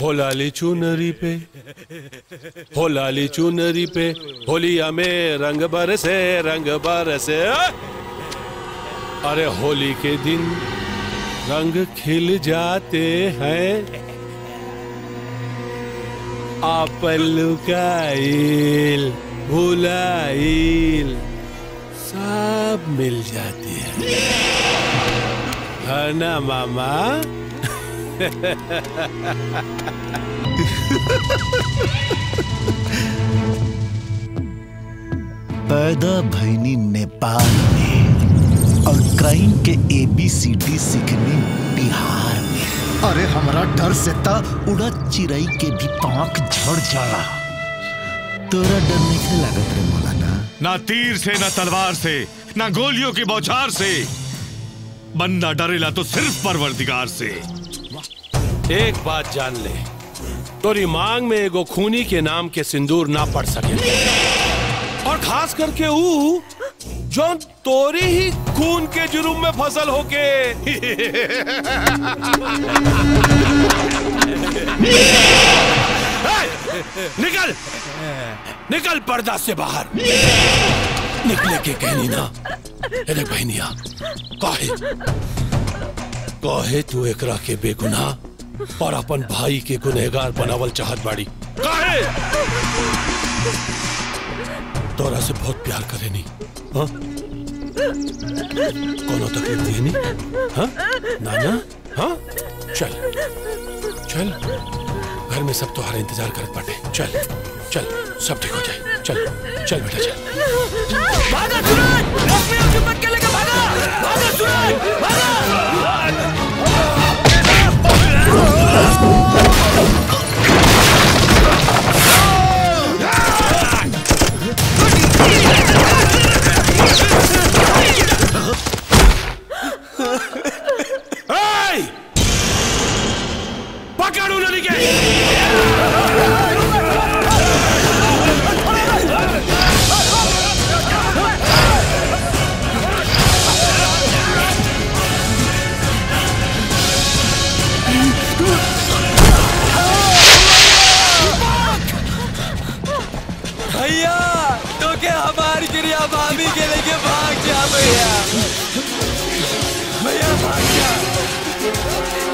हो लाली चुनरी पे हो लाली चुनरी पे होलिया में रंग बरसे रंग बरसे अरे होली के दिन रंग खिल जाते हैं आपन लुकाइल भुलाइल सब मिल जाती है है ना मामा पैदा भैनी नेपाल में और क्राइम के एबीसीडी सीखनी बिहार में अरे हमरा डर से ता उड़ा चिड़ई के भी पांख झड़ जाला तोरा डर नहीं लागत रे मौलाना ना तीर से ना तलवार से ना गोलियों की बौछार से बंदा डरेला तो सिर्फ परवरदिगार से एक बात जान ले तोरी मांग में एगो खूनी के नाम के सिंदूर ना पड़ सके और खास करके ऊ जो तोरी ही खून के जुर्म में फसल होके निकल निकल पर्दा से बाहर निकले के कहनी ना अरे बहनिया काहे काहे तू एकरा के बेगुनाह और अपन भाई के गुनहगार बनावल चाहत बाड़ी काहे तोरा से बहुत प्यार करे नी हाँ? कोनो तकलीफ दिए नी हाँ? नाना हाँ चल चल घर में सब तुम्हारा इंतजार करत बाटे चल चल सब ठीक हो जाए चल चल बेटा चल भागा सूरज लक्ष्मी की पटके लेके भागा भागा सूरज भागा Hey! पकड़ू नदी के भैया तो के हमारी क्रिया भाभी के लेके भाग जा भैया भैया भाग जा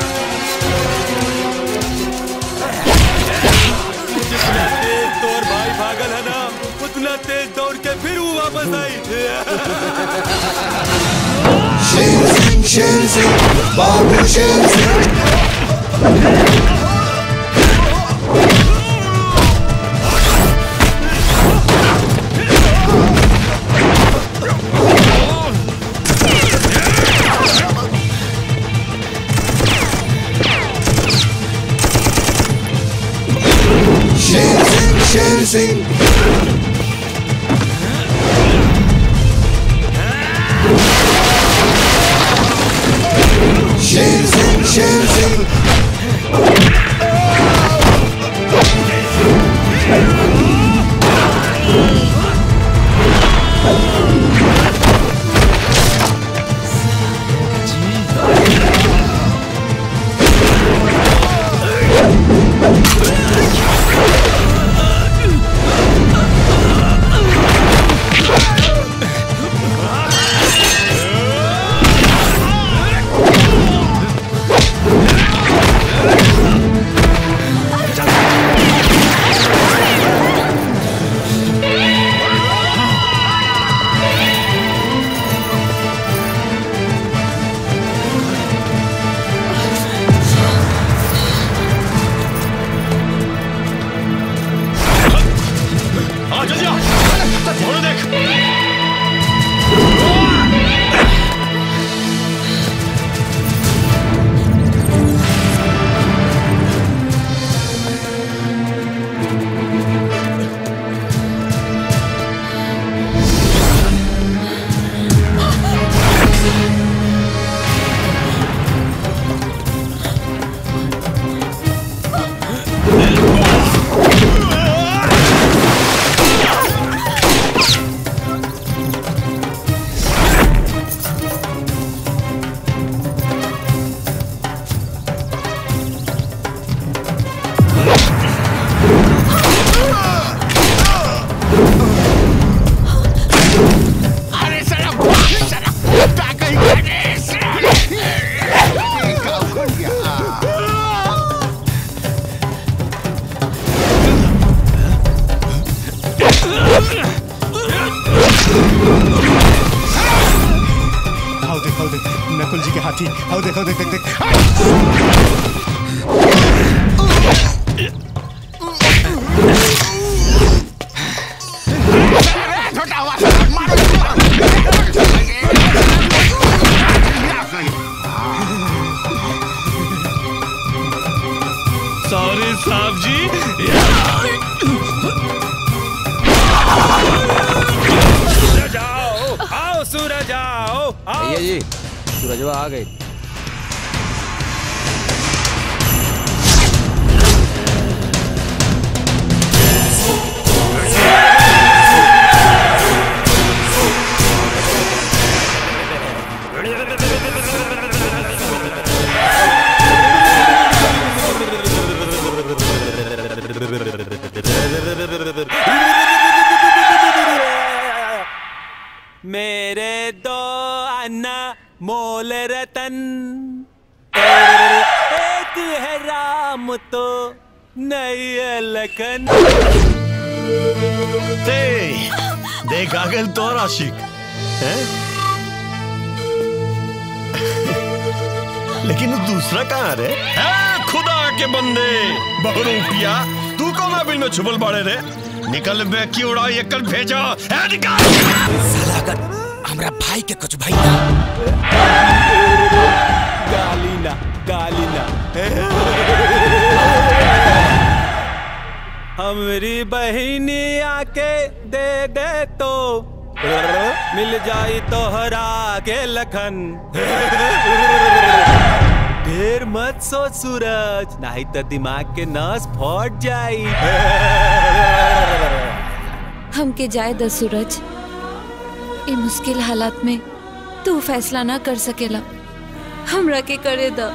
जितना तेज तोर भाई भागल है ना उतना तेज दौड़ के फिर वो वापस आई शेर सिंह शेर सिंह बाबू शेर सिंह शेर सिंह शेर सिंह शेर सिंह शेर सिंह नकुल जी के हाथी आओ देखो देख देख देख सॉरी साहब जी सूरज आओ आओ सूरज आओ आओ भैया जी सूरजवा आ गए मेरे दो अन्ना मोल रतन एक है राम तो नहीं है लखन देख आ गए तो आशिक हैं लेकिन वो दूसरा कहाँ रे है खुदा के बंदे बहुरूपिया तू कौन बिल में छुपल पड़े रे निकल बे की उड़ा ये कल भेजा है निकल साला अगर हमरा भाई के कुछ भाई ना गाली ना गाली ना हमरी बहिनी आके दे दे तो मिल जाई तोहरा के लखन ढेर मत सोच सूरज नहीं तो दिमाग के नस फट जाई हमके जाए द सूरज इ मुश्किल हालात में तू फैसला ना कर सकेला हमरा के करे द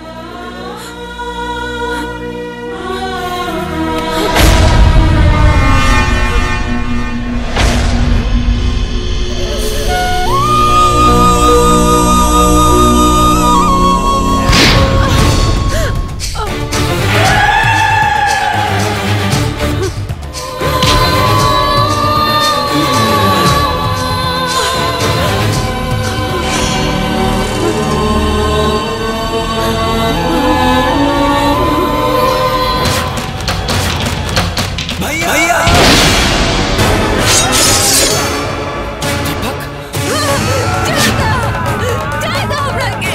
भैया जाए द हमरा के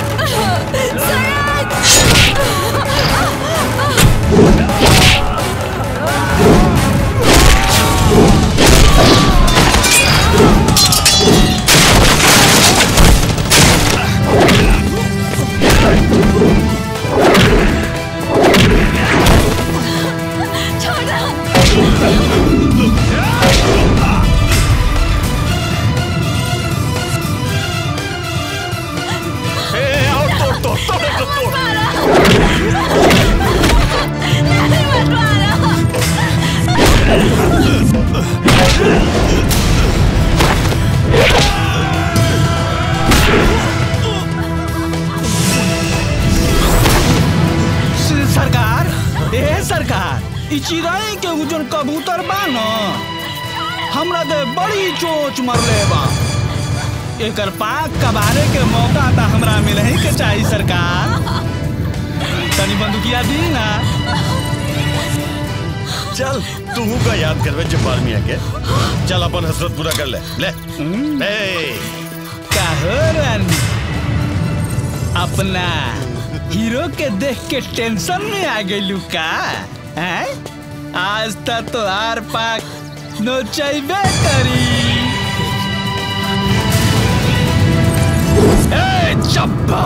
सरकार ए सरकार ई चिड़ै के उ जोन कबूतर बा न हमरा दे बड़ी चोच मरले बा एकर पाक कबारे के मौका त हमरा मिलही के चाही सरकार तनी बंदूकिया दी ना चल तू का याद करवे जब्बार मियां के चल अपन हसरत पूरा कर ले ले ए काहो रानी अपना हीरो के देख के टेंशन में आ गइलू का हैं आज तक तो आर पाक नोचैबे करी ए चब्बा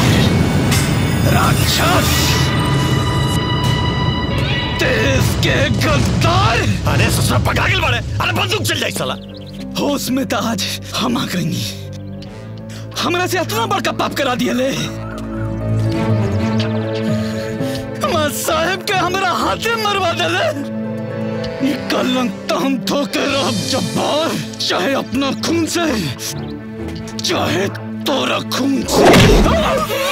राक्षस देश के गद्दार अरे ससुरा पकड़ा गेल बाड़े अरे बंदूक चल जाई साला होश में तो आज हम आ गई हमरा से इतना बड़का पाप करा दिया ले हमार साहेब के हमरा हाथे मरवा देले ई कलंक तो हम ठोके रह जब्बार चाहे अपना खून से चाहे तोरा खून से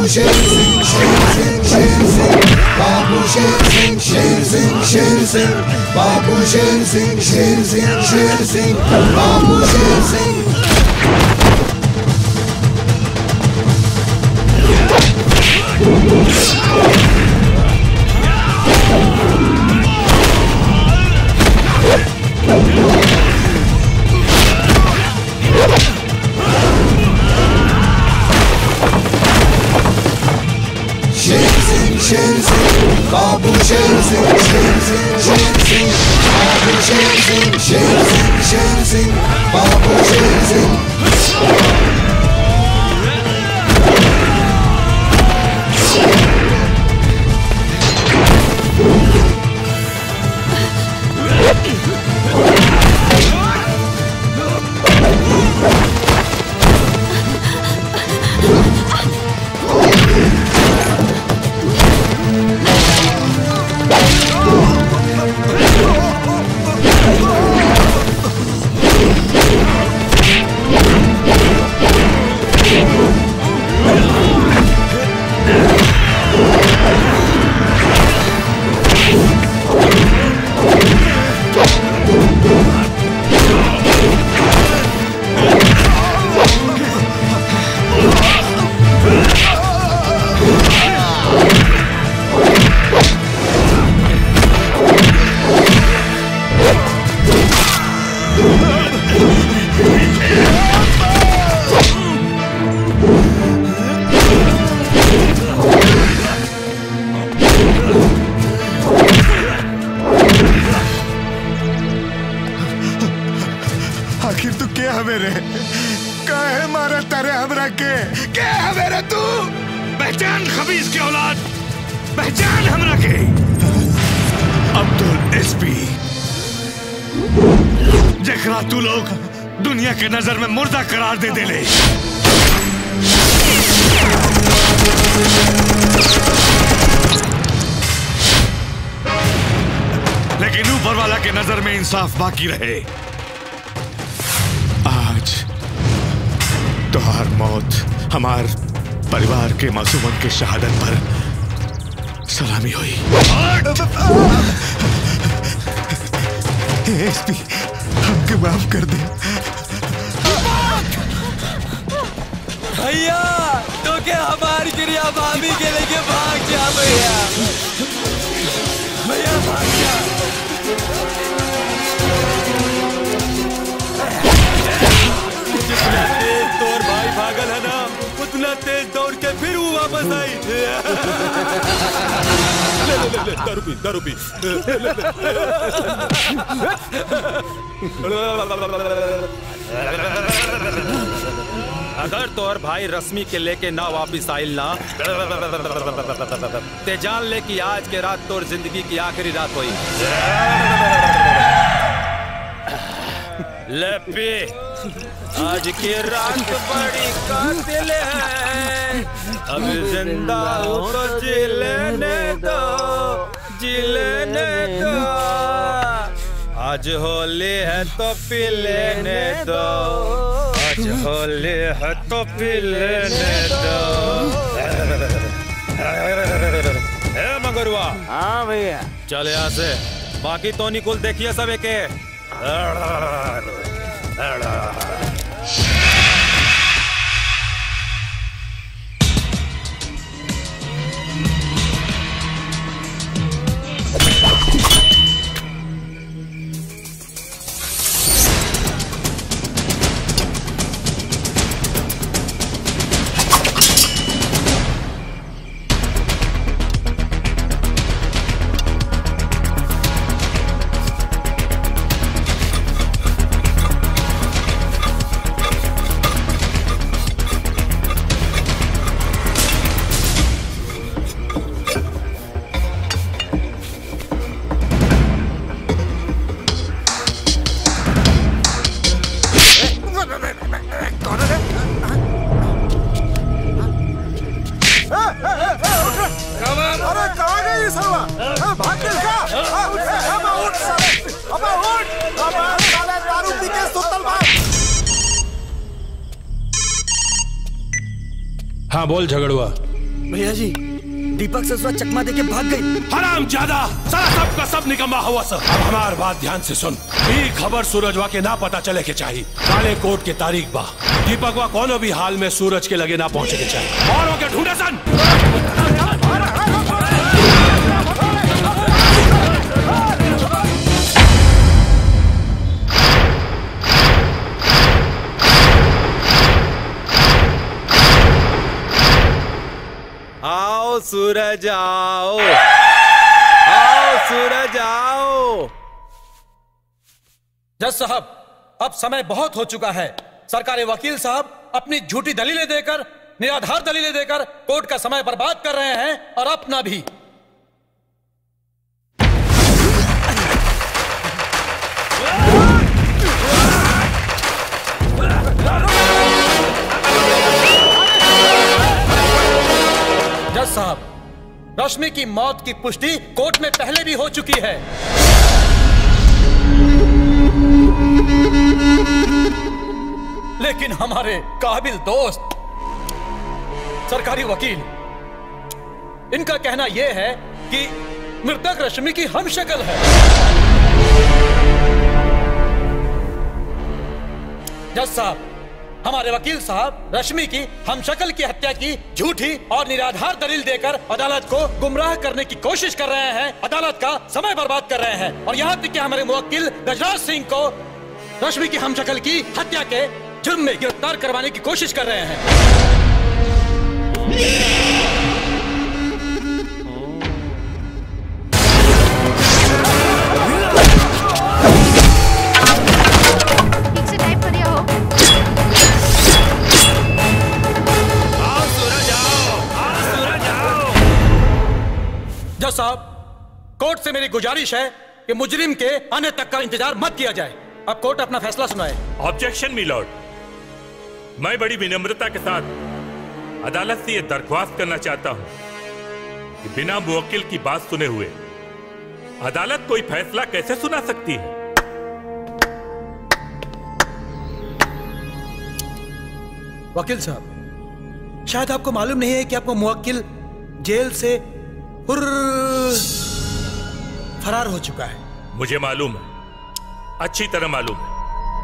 बाबू शेर सिंह शेर सिंह शेर सिंह बाबू शेर सिंह शेर सिंह शेर सिंह बाबू शेर सिंह शेर सिंह शेर सिंह बाबू शेर सिंह शेर सिंह शेर सिंह बाबू शेर सिंह शेर सिंह शेर सिंह बाबू शेर सिंह शेर सिंह शेर सिंह बाबू शेर सिंह आखिर तू क्या हवे रे काहे मारा तारे हमरा के क्या हवे रे तू पहचान खबीज की औलाद पहचान हमरा के अब्दुल एसपी जखरा तू लोग दुनिया के नजर में मुर्दा करार दे देले लेकिन ऊपर वाला के नजर में इंसाफ बाकी रहे आज तुहार मौत हमार परिवार के मासूमन के शहादत पर सलामी हुई एसपी हमके माफ कर दे भैया तो क्या हमारी क्रिया भाभी के लेके भाग जा भैया भैया भाग जा जितना तेज तोर भाई भागल है ना उतना तेज दौड़ के फिर वो वापस आई ले ले ले ले दारू पी दारू पी अगर तोर भाई रश्मि के लेके ना वापिस आइल ना ते जान ले कि आज के रात तोर जिंदगी की आखिरी रात हुई ले पी आज की रात बड़ी कातिल है अब जिंदा हो तो जी लेने दो जी लेने दो आज होली है तो पी लेने दो आज होली है तो पी लेने दो ए मगरुआ हाँ भैया चल यहाँ से बाकी तो निकुल देखिए सब एक अरे कहाँ गए ये सरवा हाँ, भाग गए क्या हाँ, उठ, अबे उठ साले अबे उठ अबे साले दारू पी के सुतल बा हाँ बोल झगड़ुआ भैया जी दीपक ससुरा चकमा देके भाग गई हराम ज्यादा सारा सब का सब निकम्मा हुआ सर अब हमार बात ध्यान से सुन ई खबर सूरजवा के ना पता चले के चाहिए काले कोट के तारीख बा दीपकवा कोनो भी हाल में सूरज के लगे ना पहुंचे के चाहिए और के ढूंढे सन आओ सूरज आओ आओ सूरज आओ जज साहब अब समय बहुत हो चुका है सरकारी वकील साहब अपनी झूठी दलीलें देकर निराधार दलीलें देकर कोर्ट का समय बर्बाद कर रहे हैं और अपना भी जज साहब रश्मि की मौत की पुष्टि कोर्ट में पहले भी हो चुकी है लेकिन हमारे काबिल दोस्त सरकारी वकील इनका कहना यह है कि मृतक रश्मि की हम शक्ल है जज साहब हमारे वकील साहब रश्मि की हम शक्ल की हत्या की झूठी और निराधार दलील देकर अदालत को गुमराह करने की कोशिश कर रहे हैं अदालत का समय बर्बाद कर रहे हैं और यहाँ तक कि हमारे मुवक्किल गजराज सिंह को रश्मि की हम शक्ल की हत्या के जुर्म में गिरफ्तार करवाने की कोशिश कर रहे हैं ठीक से टाइप करिए हो जज साहब कोर्ट से मेरी गुजारिश है कि मुजरिम के आने तक का इंतजार मत किया जाए अब कोर्ट अपना फैसला सुनाए ऑब्जेक्शन मिलॉर्ड मैं बड़ी विनम्रता के साथ अदालत से यह दरख्वास्त करना चाहता हूं कि बिना मुवक्किल की बात सुने हुए अदालत कोई फैसला कैसे सुना सकती है वकील साहब शायद आपको मालूम नहीं है कि आपको मुवक्किल जेल से हुर्र फरार हो चुका है मुझे मालूम है अच्छी तरह मालूम है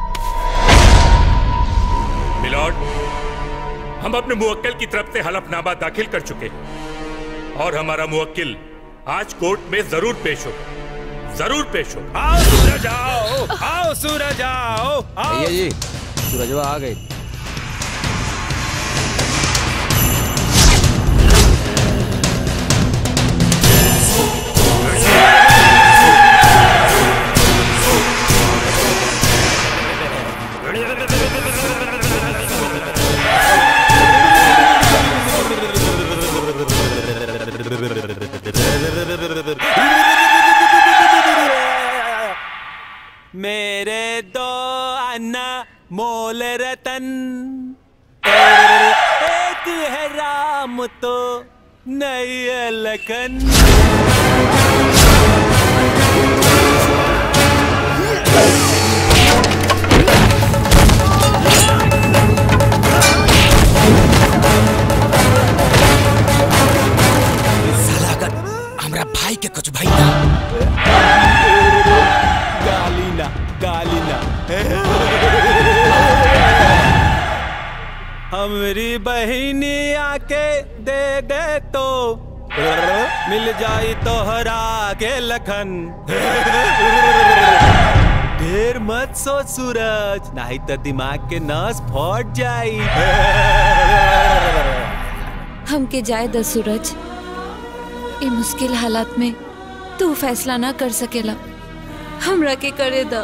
मिलॉर्ड हम अपने मुवक्किल की तरफ से हलफनामा दाखिल कर चुके हैं और हमारा मुवक्किल आज कोर्ट में जरूर पेश होगा जरूर पेश होगा आओ सूरज आओ आओ सूरज आओ आओ भैया जी सूरजवा आ गए मेरे दो अन्ना मोल रतन एक है राम तो नहीं है लखन साला अगर हमरा भाई के कुछ भाई ना गाली ना गाली ना हमरी बहिनी आके दे दे तो मिल जाई तोहरा के लखन ढेर मत सोच सूरज नहीं तो दिमाग के नस फट जाई हमके जाए द सूरज ए मुश्किल हालात में तू फैसला ना कर सकेला हमरा के करे द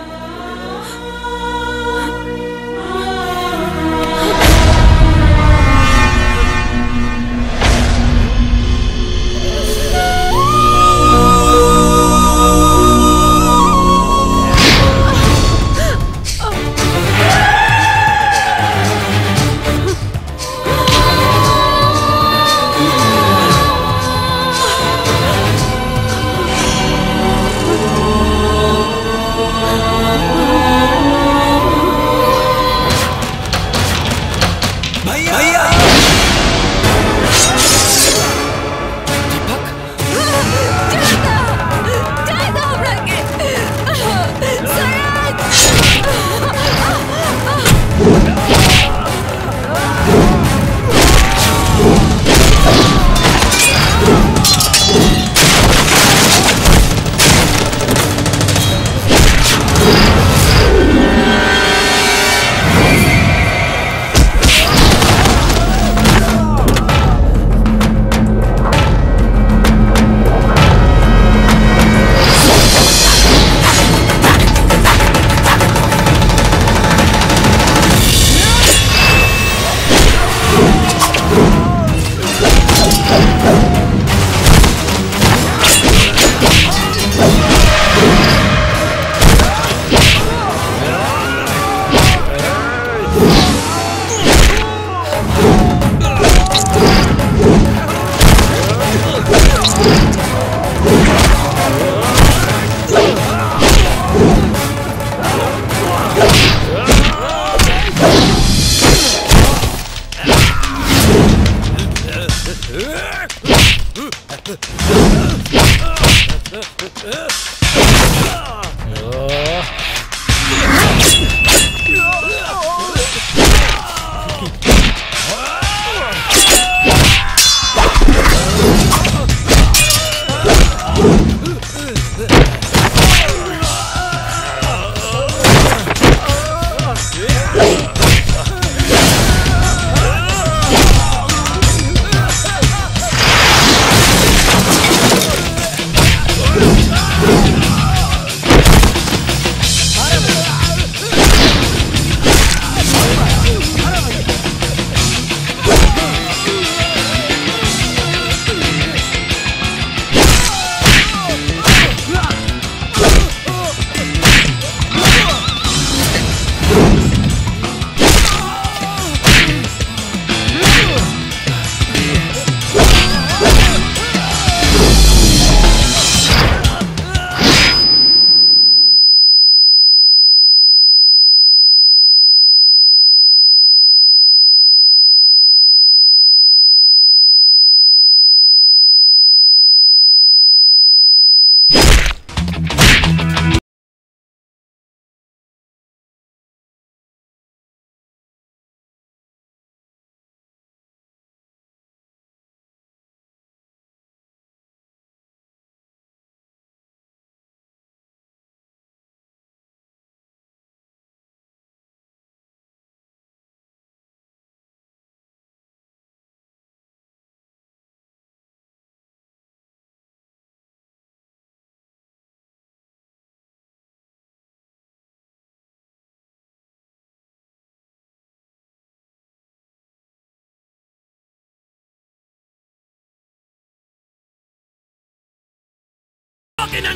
Oh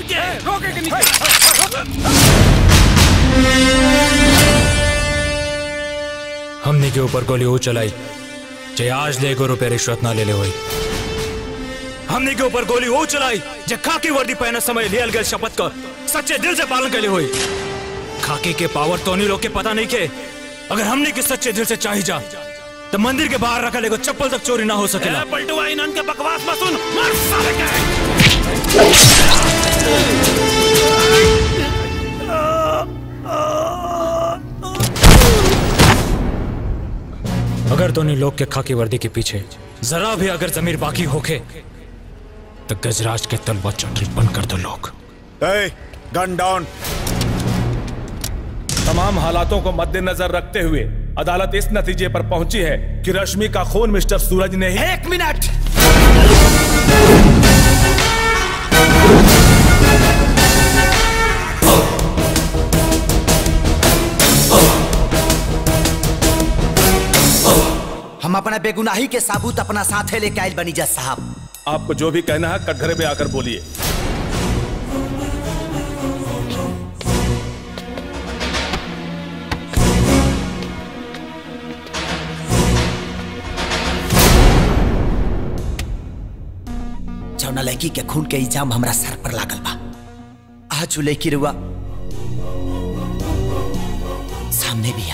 के रोके के हमने के ऊपर गोली वो चलाई जे आज ले गो रुपए रिश्वत ना ले ले हुई हमने के ऊपर गोली वो चलाई जे खाकी वर्दी पहने समय लियल गए शपथ का सच्चे दिल से पालन कर हुई खाकी के पावर तो नहीं लोग के पता नहीं के अगर हमने के सच्चे दिल से चाही जा तो मंदिर के बाहर रखा लेगो चप्पल तक चोरी ना हो सकेला पलटुआ इन्हन के बकवास मत सुन मार साले के अगर दोनों लोग के खाकी वर्दी के पीछे जरा भी अगर जमीर बाकी होके तो गजराज के तलवा चटरी बंद कर दो लोग गन डाउन तमाम हालातों को मद्देनजर रखते हुए अदालत इस नतीजे पर पहुंची है कि रश्मि का खून मिस्टर सूरज ने ही एक मिनट हम अपना बेगुनाही के साबूत अपना साथे लेके आयल बनी जज साहब आपको जो भी कहना है कटघरे पे आकर बोलिए जौना लड़की के खून के इल्जाम हमरा सर पर लागल बा आज उ लड़की रुआ सामने भी आ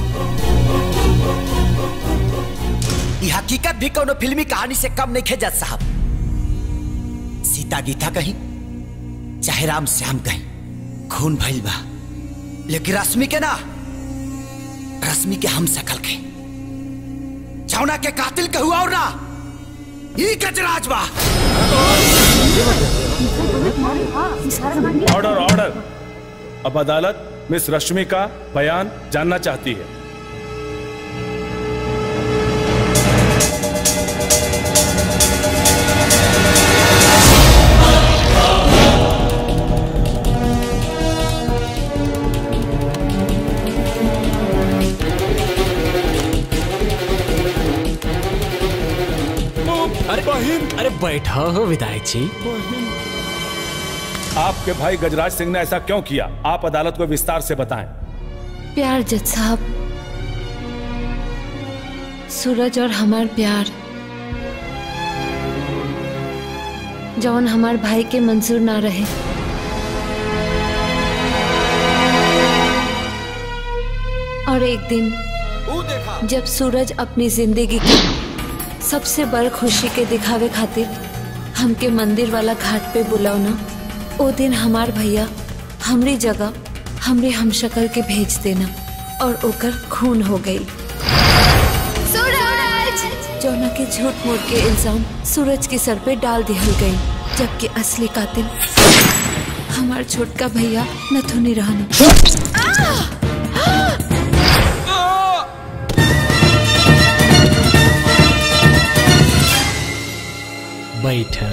ई हकीकत भी कोनो फिल्मी कहानी से कम नहीं खे जज साहब सीता गीता कहीं चाहे राम श्याम कहीं खून भइल बा लेकिन रश्मि के ना रश्मि के हम सकल के जौना के कातिल के हुआ और ना ई गजराज बा ऑर्डर ऑर्डर अब अदालत मिस रश्मि का बयान जानना चाहती है अरे अरे बैठा हो विधायक जी आपके भाई गजराज सिंह ने ऐसा क्यों किया आप अदालत को विस्तार से बताएं प्यार जज साहब सूरज और हमार प्यार जौन हमार भाई के मंजूर ना रहे और एक दिन जब सूरज अपनी जिंदगी की सबसे बड़ खुशी के दिखावे खातिर हमके मंदिर वाला घाट पे बुलावना ओ दिन हमार भैया हमरी जगह हमरे हमशक्ल के भेज देना और ओकर खून हो गई सूरज जौना के झूठ मूठ के इल्जाम सूरज के सर पे डाल दिहल गई जबकि असली कातिल हमार छोटका भैया नथुनी रहना बैठा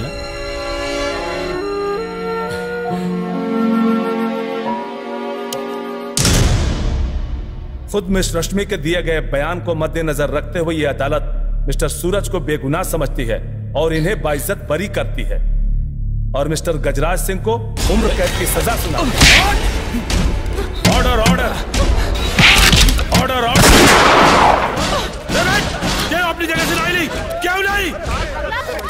खुद मिस रश्मि के दिए गए बयान को मद्देनजर रखते हुए यह अदालत मिस्टर सूरज को बेगुनाह समझती है और इन्हें बाइज्जत बरी करती है और मिस्टर गजराज सिंह को उम्र कैद की सजा सुना ऑर्डर ऑर्डर ऑर्डर ऑर्डर क्या अपनी जगह से लाई नहीं क्यों नहीं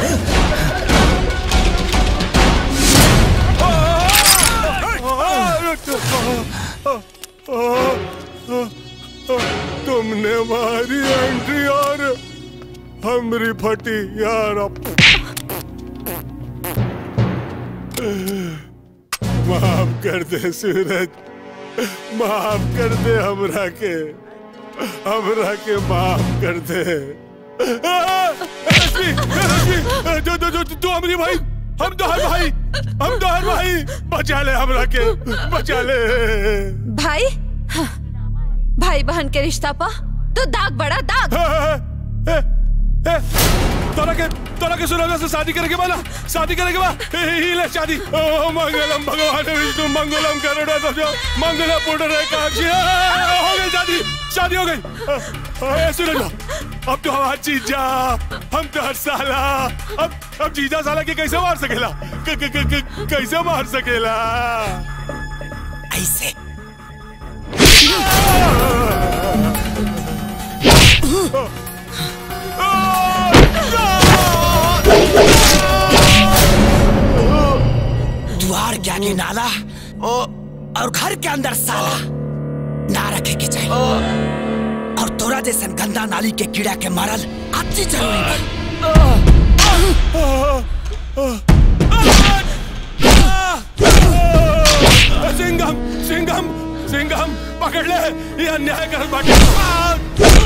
तुमने मारी एंट्री और हमरी फटी यार माफ कर दे सूरज माफ कर दे हमरा के हमरा के माफ कर दे रश्मि रश्मि जो जो जो तू हमारी भाई हम तो हर भाई हम तो हर भाई बचा ले हमरा के बचा ले भाई हाँ, भाई बहन के रिश्ता पा तो दाग बड़ा दाग ए, तोरा के तोरा के सुना से शादी करे के बा ना शादी करे के बा ए, ही ले शादी ओ मंगलम भगवान विष्णु मंगलम करुणा दजो मंगलम पुण्य काक्षी ए, हो गई शादी शादी हो गई ए, सुनो जो अब तो हमारा जीजा हम तो हर साला अब अब जीजा साला के कैसे मार सकेला क, क, क, क, कैसे मार सकेला ऐसे द्वार के आगे नाला और घर के अंदर साला ना रखे के चाहिए और तोरा जैसन गंदा नाली के कीड़ा के मारल अति जरूरी बा सिंघम सिंघम सिंघम पकड़ ले ये अन्याय कर बाटे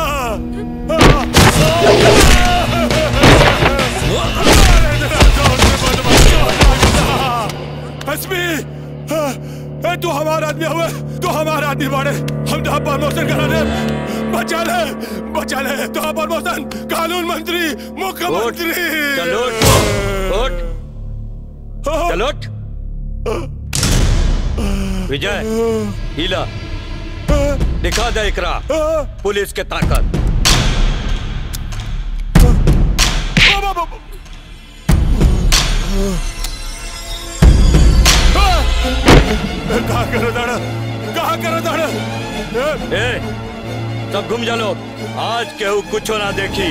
हसमी ए, तू हमारा आदमी हुए तू हमारा आदमी बाड़े हम तो प्रमोशन करा दे बचा ले बचा ले तो प्रमोशन कानून मंत्री मुख्यमंत्री चलो उठ चलो उठ विजय हीला दिखा दे इकरा पुलिस के ताकत कहा करो दाड़ा कहा करो दाड़ा ए सब घूम जा लो आज केहू कुछ ना देखी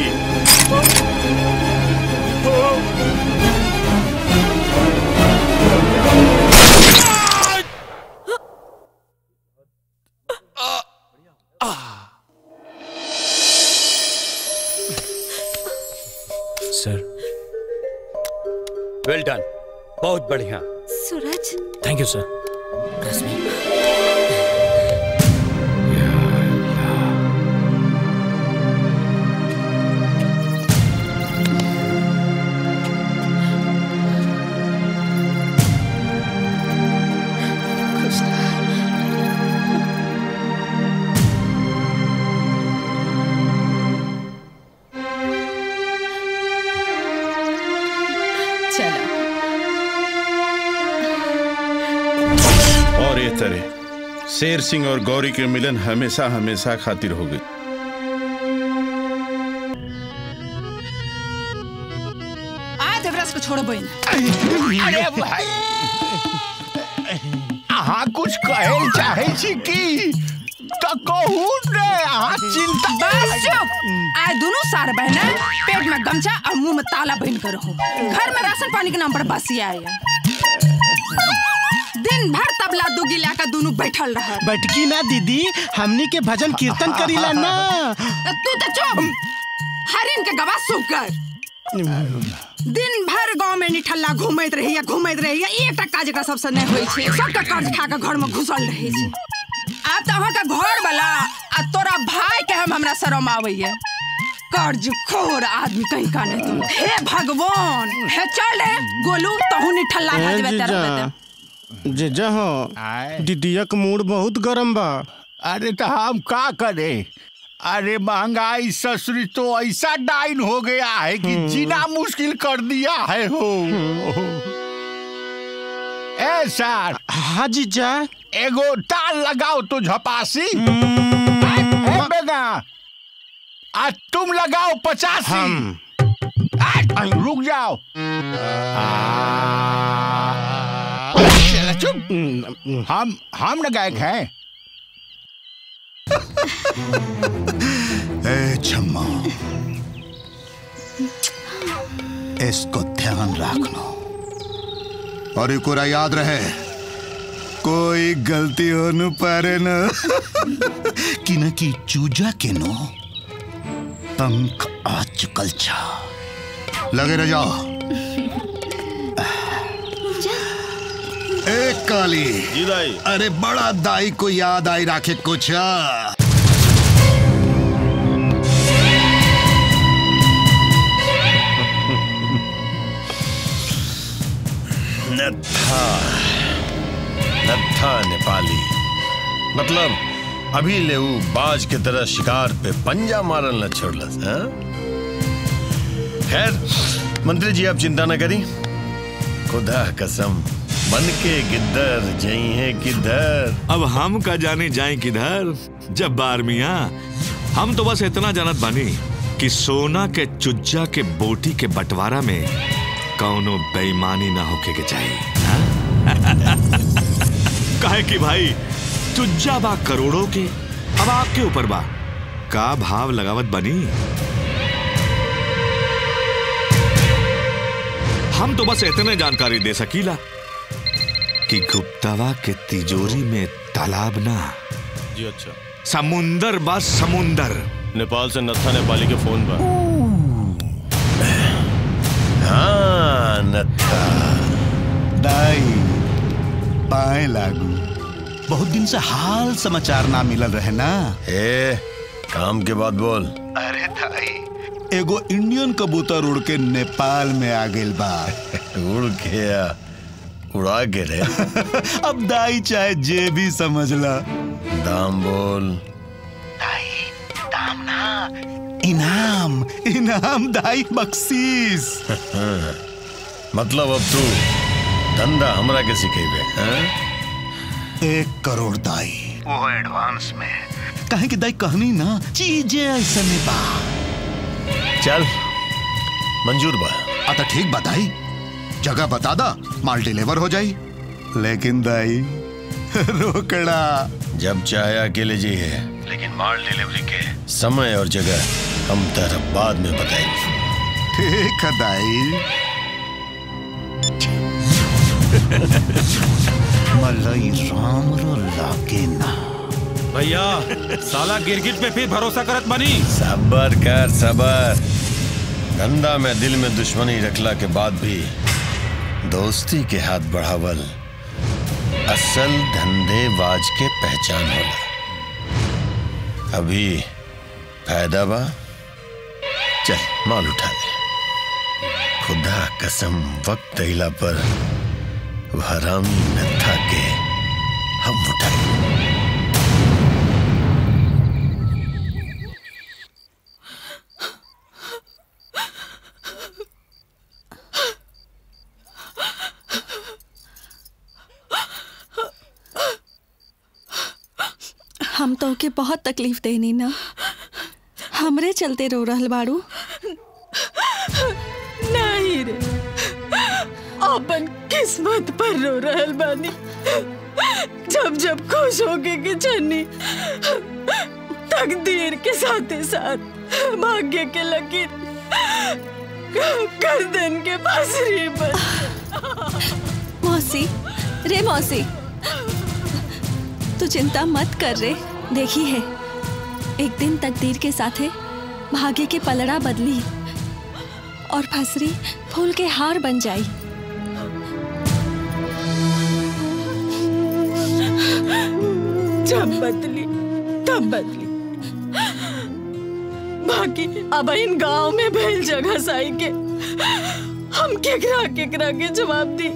सर वेल डन बहुत बढ़िया सूरज थैंक यू सर और ये तरह शेर सिंह और गौरी के मिलन हमेशा हमेशा खातिर हो गई आ देवराज को छोड़ो बहन अरे भाई अहाँ कुछ कहल चाहे छी की तो कहू ने अहाँ चिंता बस चुप आए दोनों सार बहना पेट में गमछा और मुंह में ताला बहन कर रहो घर में राशन पानी के नाम पर बसी आए दिन भर तबला दुगी लाकर दोनों बैठल रह बैठकी ना दीदी हमनी के भजन कीर्तन करीला ना तू तो चुप हरिन के गवा सूख कर दिन भर गांव में निठल्ला घूमैत रहिया घूमैत रहिया एकटा काज एकरा सबसे नहीं होई छै सबका कर्ज खा के घर में घुसल रहे छै आब तो अहाँ के घर वाला आ तोरा भाई के हम हमरा शरम आबैया कर्ज खोर आदमी कहीं का नहीं तुम हे भगवान हे चल रे गोलू तहू निठल्ला खा ए, देबे तेरा जीजा जीजा हो दीदिया के मूड बहुत गरम बा अरे तो हम का करें अरे महंगाई ससुरी तो ऐसा डाइन हो गया है कि जीना मुश्किल कर दिया है हो ए सर हाँ जीजा एगो ताल लगाओ तो झपासी ए बेगा आज तुम लगाओ पचासी हम आज रुक जाओ चलो चुप हम हम न गायक हैं ए छम्मा इसको ध्यान रखना और एक और याद रहे कोई गलती हो न पारे न कि न कि चूजा के नो पंख आ चुकल छा लगे रह जाओ एक काली जी दाई अरे बड़ा दाई को याद आई राखे कुछ आ। नत्था नत्था नेपाली मतलब अभी ले ऊ बाज के तरह शिकार पे पंजा मारल न छोड़लस हाँ? खैर मंत्री जी आप चिंता न करी खुदा कसम बन के गिद्दर जई है किधर अब हम का जाने जाए किधर जब बार मिया हम तो बस इतना जानत बानी कि सोना के चुज्जा के बोटी के बंटवारा में कौनो बेईमानी ना होके के चाहिए हाँ? काहे कि भाई चुज्जा बा करोड़ों के अब आपके ऊपर बा का भाव लगावत बनी हम तो बस इतने जानकारी दे सकीला कि गुप्तावा के तिजोरी में तालाब ना जी अच्छा समुंदर बा समुंदर नेपाल से नत्था नेपाली के फोन पर हाँ नत्था दाई पाए लागू बहुत दिन से हाल समाचार ना मिलल रहे ना ए काम के बाद बोल अरे दाई एगो इंडियन कबूतर उड़ के नेपाल में आ गेल बा उड़ के आ, उड़ा के रे अब दाई चाहे जे भी समझ ला दाम बोल दाम ना इनाम इनाम दाई बख्शीस मतलब अब तू धंधा हमरा के सिखेबे हैं? एक करोड़ दाई वो एडवांस में कहे कि दाई कहनी ना चीजें ऐसा में बा चल मंजूर बा आ तो ठीक बताई जगह बता दा माल डिलीवर हो जाई लेकिन दाई रोकड़ा जब चाहे अकेले जी है लेकिन माल डिलीवरी के समय और जगह हम तेरा बाद में बताएंगे ठीक है दाई मलई राम रो लागे ना भैया साला गिरगिट पे फिर भरोसा करत बनी सबर कर सबर धंधा में दिल में दुश्मनी रखला के बाद भी दोस्ती के हाथ बढ़ावल असल धंधेबाज के पहचान होला अभी फायदा बा चल माल उठा ले खुदा कसम वक्त अइला पर वह हरामी नत्था के हम उठाए हम तो के बहुत तकलीफ देनी ना हमरे चलते रो रहल बाड़ू नहीं रे अपन किस्मत पर रो रहल बानी जब जब खुश होके के चन्नी तकदीर के साथ साथ भाग्य के लकीर गर्दन के बांसुरी पर मौसी रे मौसी तू चिंता मत कर रे देखी है एक दिन तकदीर के साथे भाग्य के पलड़ा बदली और फसरी फूल के हार बन जाई जब बदली तब बदली बाकी अब इन गांव में भेल जगह साई के हम केकरा केकरा के जवाब दी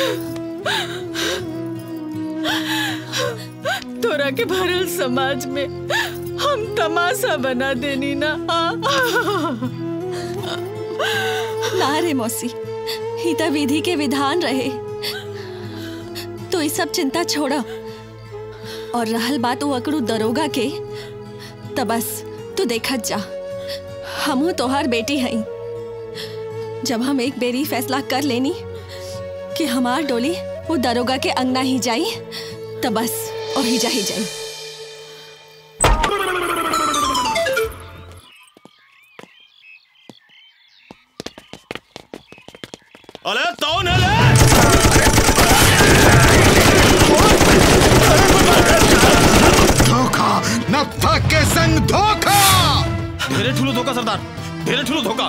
तोरा के भरल समाज में हम तमाशा बना देनी ना ना रे मौसी ही तो विधि के विधान रहे तो ये सब चिंता छोड़ा और रहल बात वो अकड़ू दरोगा के तो बस तू देखत जा हमू तोहार बेटी हई जब हम एक बेरी फैसला कर लेनी कि हमार डोली वो दरोगा के अंगना ही जाई तो बस और ही जा ही जाई अरे कौन है ले? धोखा नत्था के संग धोखा ढेरे ठुलो धोखा सरदार ढेरे ठुलो धोखा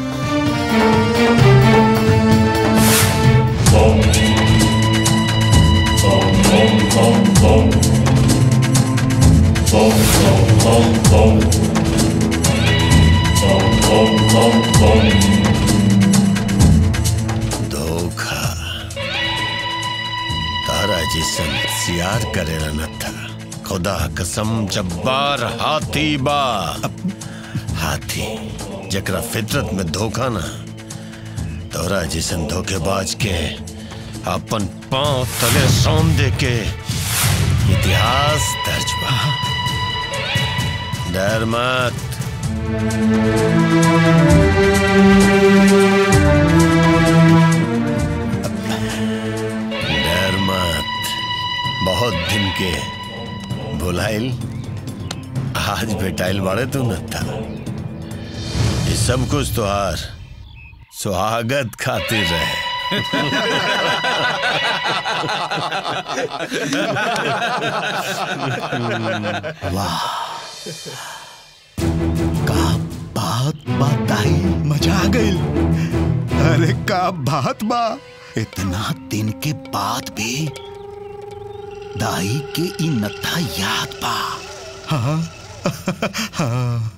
धोखा तारा जिसन सियार करेला न था खुदा कसम जब्बार हाथी बा हाथी जकरा फितरत में धोखा ना तोरा जैसन धोखेबाज के अपन पांव तले सौन दे के इतिहास दर्ज बा डर मत डर मत बहुत दिन के बुलाइल आज भेटाइल बाड़े तू न था ये सब कुछ तुहार स्वागत खातिर रहे वाह का बात बताई मजा आ गई अरे का बात बा इतना दिन के बाद भी दाई के ई नथा याद बा हाँ हाँ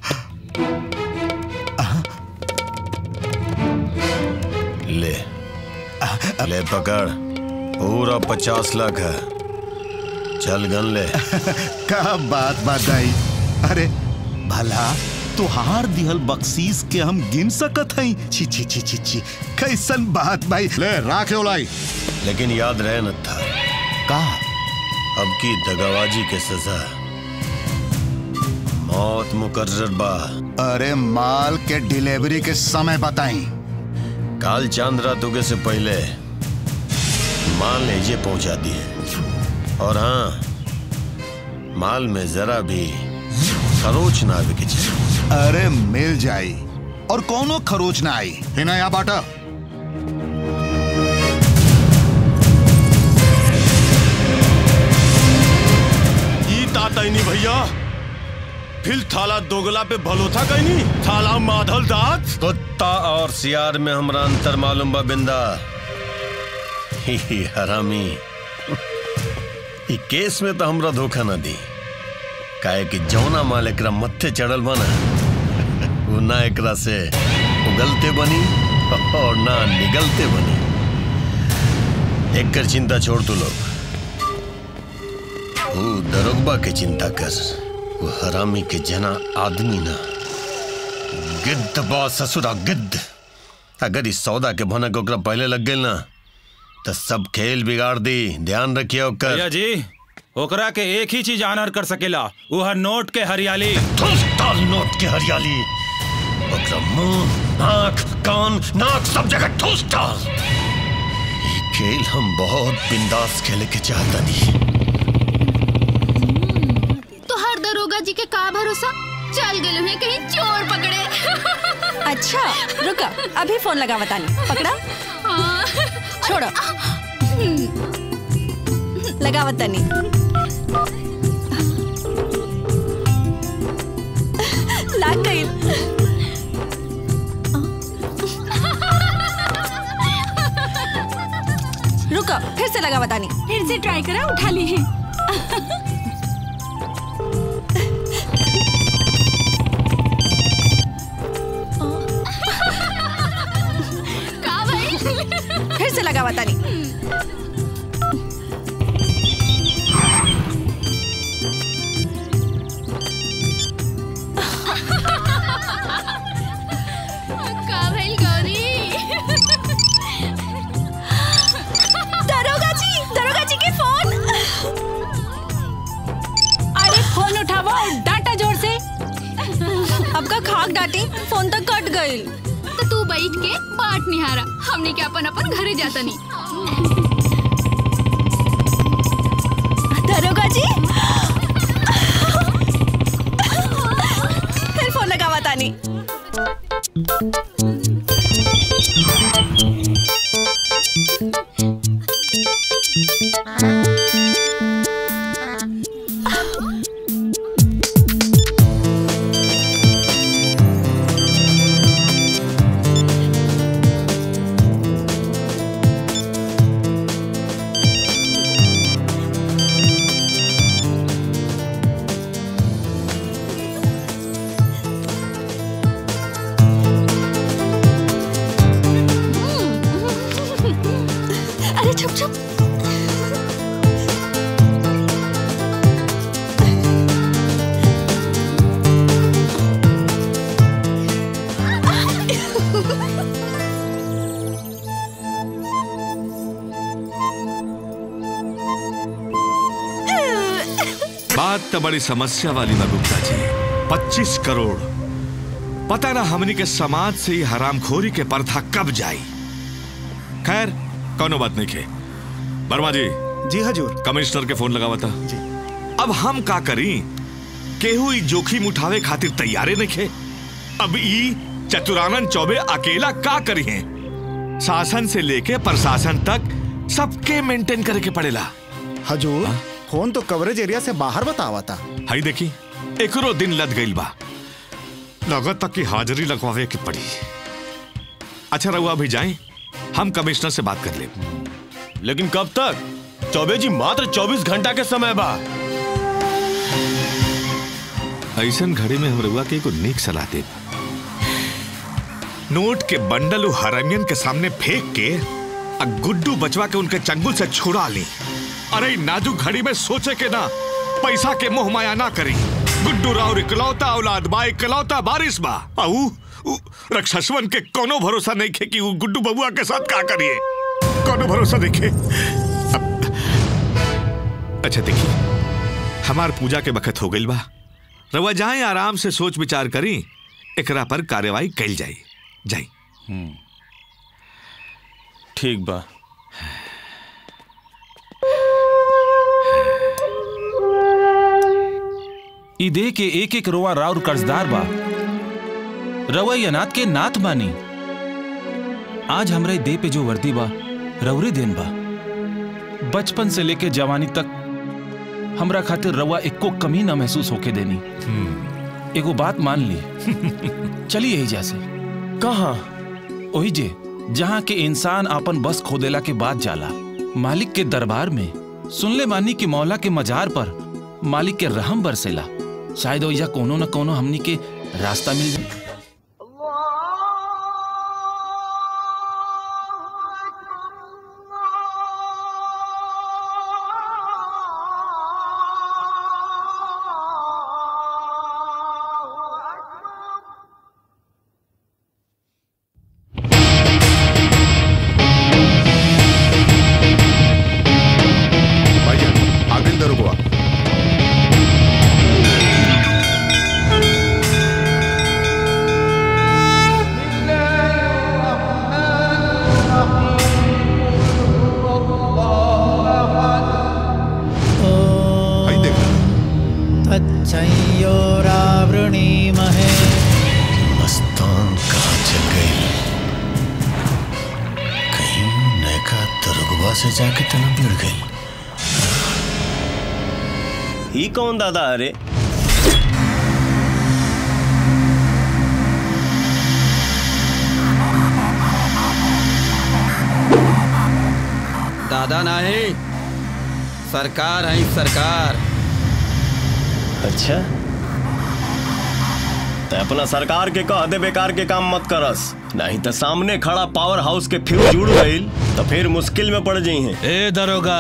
ले ले पकड़ पूरा पचास लाख है चल गन ले का बात बताई अरे भला तुहार दिहल बख्शीश के हम गिन सकत हई छी छी छी छी छी कैसन बात भाई ले राख लाई लेकिन याद रहे न था का अब की दगाबाजी के सजा मौत मुकर्रर बा अरे माल के डिलीवरी के समय बताई काल चांद रात उगे से पहले माल लेजे पहुंचा दिए और हाँ माल में जरा भी खरोच ना आवे के चाहिए अरे मिल जाई और कोनो खरोच ना आई है ना यहाँ बाटा ई तातैनी भैया फिर थाला दोगला पे भलोथा कहनी थाला माधल दांत कुत्ता और सियार में हमरा अंतर मालूम बा बिंदा ही ही हरामी ई केस में तो हमरा धोखा ना दी काहे कि जौना माल एकरा मत्थे चढ़ल बना वो ना एकरा से उगलते बनी और ना निगलते बनी एक चिंता छोड़ तू लोग वो दरोगबा के चिंता कर वो हरामी के जना आदमी ना गिद्ध बा ससुरा गिद्ध अगर इस सौदा के भनक ओकरा पहले लग गई ना तो सब खेल बिगाड़ दी ध्यान रखिए ओकर भैया जी ओकरा के एक ही चीज आनर कर सकेला वो है नोट के हरियाली डाल नोट के हरियाली ओकरा मुंह आंख कान नाक सब जगह ठूस डाल ये खेल हम बहुत बिंदास खेले के चाहता नहीं तो हर दरोगा जी के का भरोसा चल गए हैं कहीं चोर पकड़े अच्छा रुका अभी फोन लगा बतानी पकड़ा छोड़ो लगा बतानी लाग गई रुको फिर से लगा बतानी फिर से ट्राई करा उठा ली है का भाई फिर से लगा बतानी का भाई गौरी दरोगा जी दरोगा जी के फोन अरे फोन उठाओ और डाटा जोर से अब का खाक डाटी फोन तक कट गई तो तू बैठ के बाट निहारा हमने क्या अपन अपन घरे जाता नहीं दरोगा जी फिर फोन लगा बतानी अरे चुप चुप तो बड़ी समस्या वाली बा गुप्ता जी पच्चीस करोड़ पता ना हमनी के समाज से ही हरामखोरी के प्रथा कब जाई खैर कौनो बात नहीं खे वर्मा जी जी हजूर कमिश्नर के फोन लगावा था अब हम का करी केहू ई जोखिम उठावे खातिर तैयारे नहीं खे अब ई चतुरानंद चौबे अकेला का करी है शासन से लेके प्रशासन तक सबके मेंटेन करे के पड़ेला हजूर फोन तो कवरेज एरिया से बाहर बतावा था हाई देखी एकरो दिन लद गईल बा लगत तक की हाजिरी लगवावे के पड़ी अच्छा रहुआ अभी जाए हम कमिश्नर से बात कर ले लेकिन कब तक चौबे जी मात्र 24 घंटा के समय बा ऐसन घड़ी में हम रहुआ के एगो नेक सलाह दे नोट के बंडल उ हरामियन के सामने फेंक के आ गुड्डू बचवा के उनके चंगुल से छुड़ा ली अरे इ नाजुक घड़ी में सोचे के ना पैसा के मोह माया ना करी गुड्डू राव इकलौता औलाद बा इकलौता बारिश बा आऊ उ रक्षसवन के कोनो भरोसा नहीं खे कि उ गुड्डू बबुआ के साथ का करिए कोनो भरोसा नहीं खे अब- अच्छा देखिए हमार पूजा के बखत हो गई बा रवा जाए आराम से सोच विचार करी एकरा पर कार्यवाही कैल जाई जाई ठीक बा ई दे के एक एक रोआ राउर कर्जदार बा रवै अनाथ के नाथ बानी आज हमरे दे पे जो वर्दी बा रवरे देन बा बचपन से लेके जवानी तक हमरा खातिर रवा एको कमी ना महसूस होके देनी एगो बात मान ली चली यही जैसे कहा ओही जे जहाँ के इंसान आपन बस खोदेला के बाद जाला मालिक के दरबार में सुनले मानी कि मौला के मजार पर मालिक के रहम बरसेला शायद ओइजा कोनो न कोनो हमनी के रास्ता मिल जाए भाईजान आगे दरोगा तच्छयोरावृणीमहे मस्तान कहाँ चल गई कहीं नैका दरोगवा से जाके तना भिड़ गई ही कौन दादा अरे दादा नहीं सरकार है सरकार अच्छा ते अपना सरकार के कह दे बेकार के काम मत करस नहीं तो सामने खड़ा पावर हाउस के फ्यूज जुड़ गई तो फिर मुश्किल में पड़ जाई हैं ए दरोगा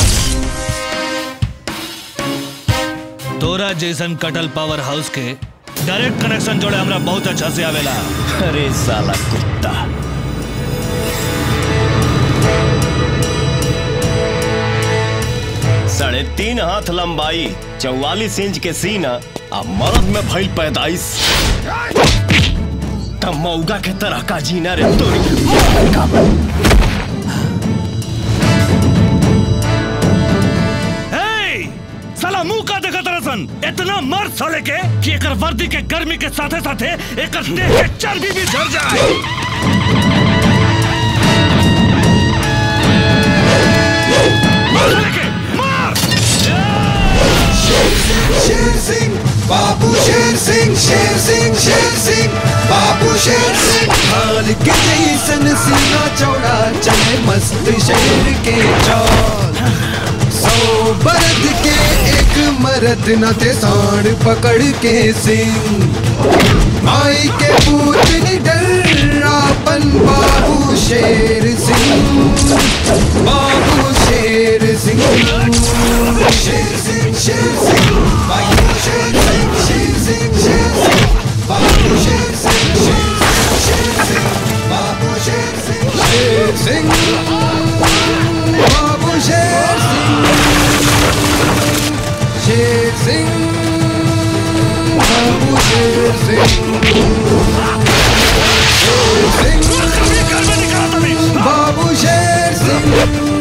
तोरा जैसन कटल पावर हाउस के डायरेक्ट कनेक्शन जोड़े हमरा बहुत अच्छा से आवेला अरे साला कुत्ता साढ़े तीन हाथ लंबाई चौवालीस इंच के सीना आ मर्द में भइल पैदाइश तब मौगा के तरह का जीना रे तोरी हे! साला मुंह का देखा तरसन इतना मर्द साले के कि एकर वर्दी के गर्मी के साथे साथे एकर देह के चर्बी भी झड़ जाए मार साले के, मार! शेर सिंह बाबू शेर सिंह शेर सिंह शेर सिंह बाबू शेर सिंह हाल के जैसन सीना चौड़ा चले मस्त शेर के चाल सौ बरद के एक मरद न थे सांड पकड़ के सिंह माई के पूत निडर आपन बाबू शेर सिंह बाबू शेर सिंह शेर सिंह शेर सिंह बाबू शेर सिंह शेर सिंह शेर सिंह बाबू शेर सिंह शेर सिंह शेर सिंह बाबू शेर सिंह शेर सिंह बाबू शेर सिंह शेर सिंह बाबू शेर सिंह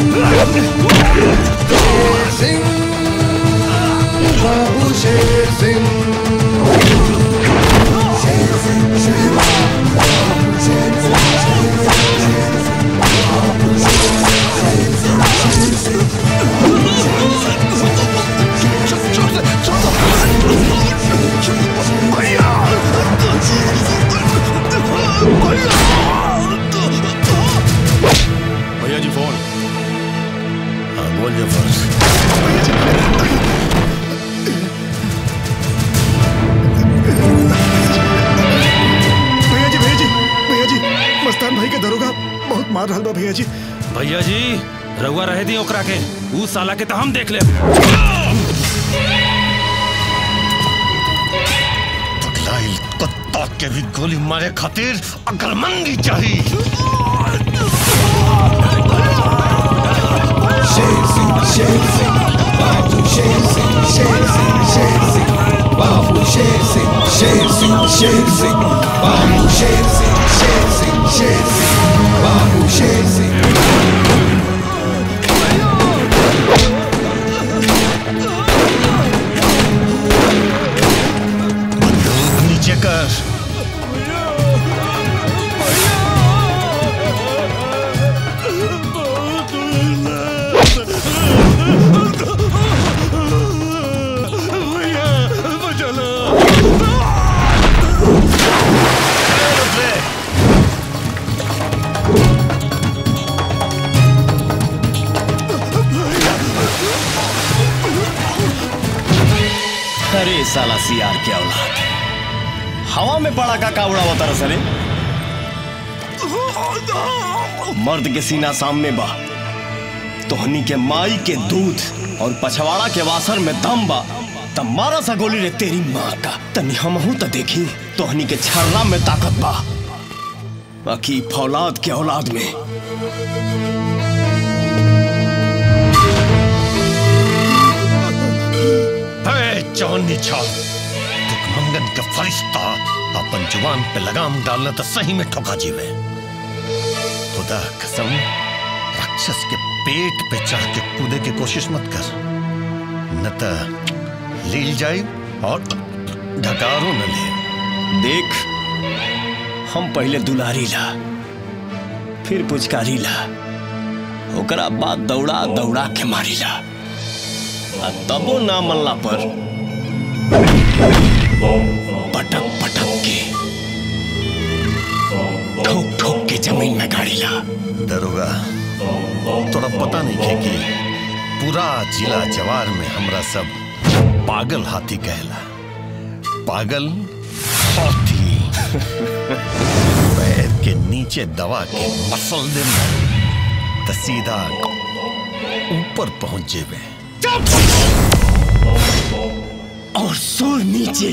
शेर सिंह बाबू शेर सिंह शेर सिंह शेर बाबू शेर सिंह शेर सिंह बाबू शेर सिंह शेर सिंह भैया जी फोन हाँ बोल जफर भैया जी भैया जी भैया जी मस्तान भाई के दरोगा बहुत मार रहा बा भैया जी भैया जी रउआ रहे दी ओकरा के ऊ साला के तो हम देख ले पगलाइल कुत्ता के भी गोली मारे खातिर अकलमंदी चाहिए शेर सिंह शेर सिंह बाबू शेर सिंह शेर सिंह शेर सिंह बाबू शेर सिंह शेर सिंह शेर सिंह बाबू शेर सिंह शेर सिंह शेर सिंह बाबू शेर सिंह नीचे कर अरे साला सियार के औलाद हवा में पड़ा का कावड़ा होता रहा सरे मर्द के सीना सामने बा तोहनी के माई के दूध और पछवाड़ा के वासर में दम बा तब मारा सा गोली रे तेरी माँ का तनी हमहू तो देखी तोहनी के छर्रा में ताकत बा बाकी फौलाद के औलाद में है चौनी छाल मंगन का फरिश्ता अपन जुबान पे लगाम डालना तो सही में ठोका जीवे खुदा कसम राक्षस के पेट पे चढ़ के कूदे की कोशिश मत कर न तो लील जाई और ढकारो न ले देख हम पहले दुलारी ला फिर पुचकारी ला ओकरा बाद दौड़ा दौड़ा के मारी ला आ तबो ना मल्ला पर पटक पटक के ठोक ठोक के जमीन में गाड़ी ला दरोगा थोड़ा पता नहीं है कि पूरा जिला जवार में हमरा सब पागल हाथी कहला पागल हाथी पैर के नीचे दबा के मसल दे तो सीधा ऊपर पहुंच जेबे और सुर नीचे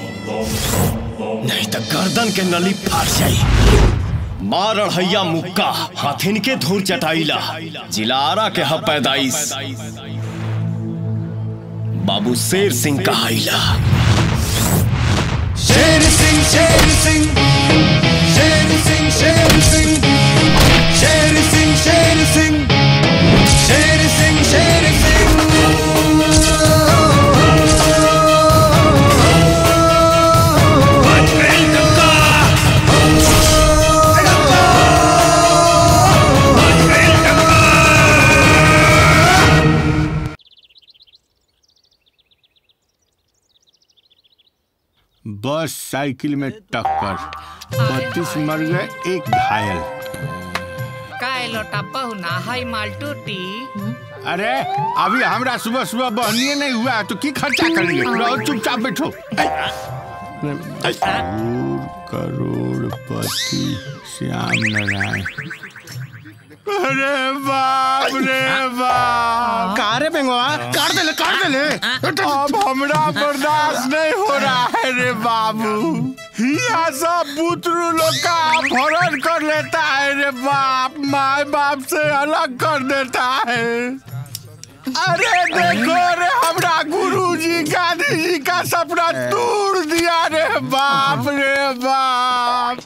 नहीं तो गर्दन के नली फाड़ जाई मार हैया मुक्का हाथिन के धूर चटाईला जिलारा के ह पैदाइश बाबू शेर सिंह कहाइला शेर सिंह शेर सिंह शेर सिंह शेर सिंह शेर सिंह शेर सिंह शेर सिंह शेर सिंह बस साइकिल में टक्कर बत्तीस मर गए एक घायल काय लोटा पहुना हाई माल टूटी अरे अभी हमरा सुबह सुबह बहनिए नहीं हुआ तो की खर्चा करेंगे रहो चुपचाप बैठो करोड़पति श्याम नारायण अरे बाप रे बाप का रे बेंगवा काट दे ले काट दे ले अब हमरा बर्दाश्त नहीं हो रहा है रे बाबू यहाँ सब बुतरू लोग का अपहरण कर लेता है रे बाप माए बाप से अलग कर देता है अरे देखो रे हमरा गुरुजी गांधी जी का सपना तोड़ दिया रे बाप रे बाप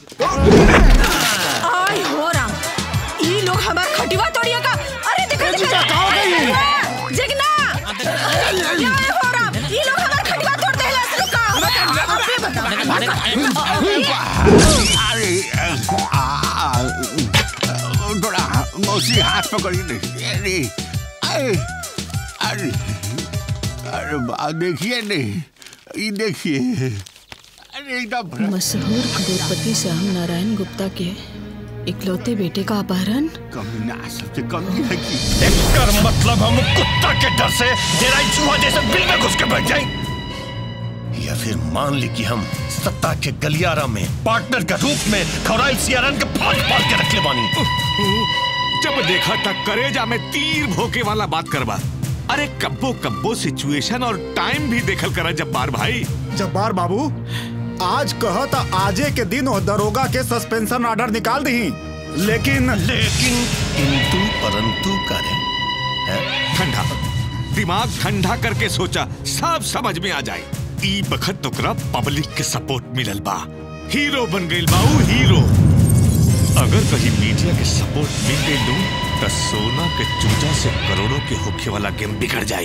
आय हो राम ई लोग हमार खटिवा तोड़िया का अरे देखो ए, जीजा, कहाँ गई? जगना अरे हो राम ई लोग हमार खटिवा तोड़ देला से का अबे बता अरे आ, आ, थोड़ा मौसी हाथ पकड़ी नहीं अरे अरे अरे अरे बा देखिए नहीं ये देखिए अरे एकदम मशहूर करोड़पति श्याम नारायण गुप्ता के इकलौते बेटे का अपहरण कमी ना सबसे कमी है कि कर मतलब हम कुत्ता के डर से तेरा चूहा जैसे बिल में घुस के बैठ जाए या फिर मान ली कि हम सत्ता के गलियारा में पार्टनर के रूप में खौराइल सियारन के फाड़ फाड़ के रख ले बानी जब देखा था करेजा में तीर भोके वाला बात करवा अरे कब्बो कब्बो सिचुएशन और टाइम भी देखल करा जब्बार भाई जब्बार बाबू आज कह तो आजे के दिन वो दरोगा के सस्पेंशन ऑर्डर निकाल दी लेकिन लेकिन किंतु परंतु करे ठंडा दिमाग ठंडा करके सोचा सब समझ में आ जाए ई बखत तोकरा पब्लिक के सपोर्ट मिलल बा हीरो बन गइल बाऊ हीरो अगर कहीं मीडिया के सपोर्ट मिल गई लू तो सोना के चूजा से करोड़ों के होखे वाला गेम बिगड़ जाई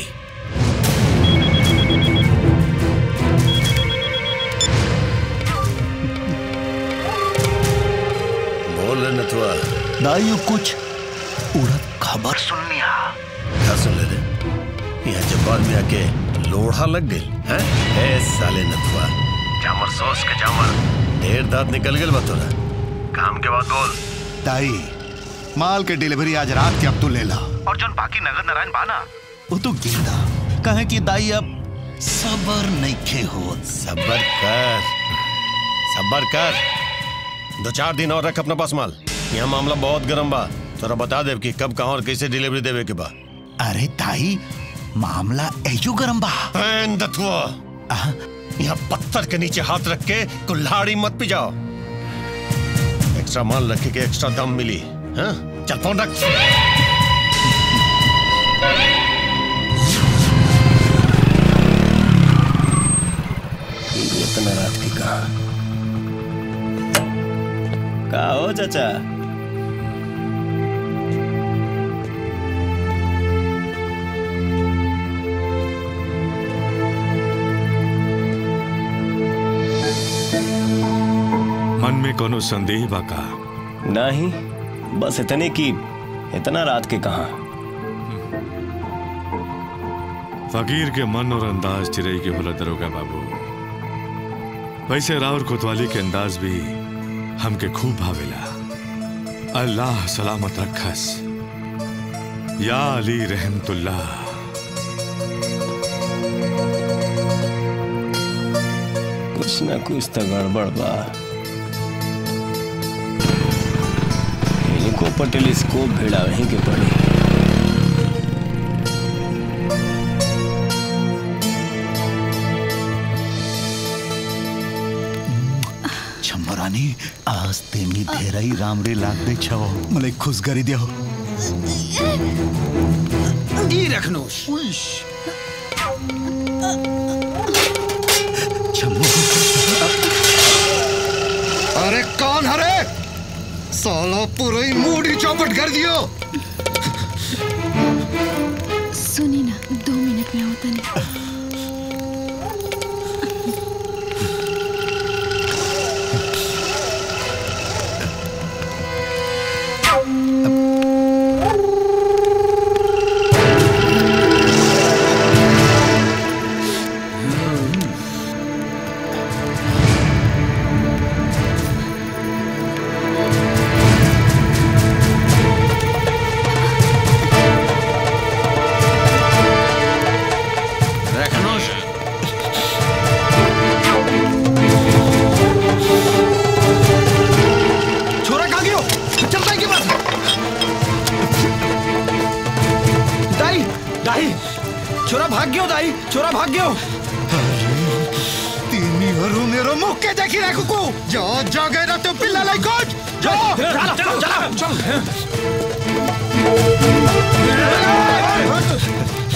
बोल रहे नथुआ दाइयो कुछ उड़द खबर सुननी क्या सुन ले रे यहाँ जब्बार में आके लोढ़ा लग गई हैं ए साले नथुआ जामर सॉस के जामर ढेर दांत निकल गए बतोरा काम के बाद बोल ताई माल के डिलीवरी आज रात के अब तू ले ला और जोन बाकी नगर नारायण बाना वो तो गिंदा कहे कि दाई अब सबर नहीं खे हो सबर कर सबर कर दो चार दिन और रख अपना पास माल यहाँ मामला बहुत गर्म बा तोरा बता दे कि कब कहाँ और कैसे डिलीवरी देवे के बा अरे ताई मामला एजो गरम बा दथुआ यहाँ पत्थर के नीचे हाथ रख के कुल्हाड़ी मत पिजाओ एक्स्ट्रा माल रखे के एक्स्ट्रा दम मिली हाँ? चल फोन रख इतना रात की कहा का हो चाचा मन में कोनो संदेह बा का नहीं बस इतने की इतना रात के कहा फकीर के मन और अंदाज चिरई के होला दरोगा बाबू वैसे रावर कोतवाली के अंदाज भी हमके खूब भावेला अल्लाह सलामत रखस या अली रहमतुल्लाह कुछ ना कुछ तो गड़बड़ बा इनको पर टेलीस्कोप भेड़ा वहीं के पड़ी छम्बरानी आज तेमी ढेराई रामरे लाग दे छव मले खुश करी दियो ई रखनोश अरे कौन हरे साला पूरा ही मूड ही चौपट कर दियो सुनी ना दो मिनट में होता नहीं रखनोश छोरा कहाँ गयो चल दाई के पास दाई दाई छोरा भाग गयो दाई छोरा भाग गयो तीनी हरू मेरो मुख के देखी रखो को जा जा गए ना तो पिल्ला लाई कोच जा चलो, चलो, चलो, चलो।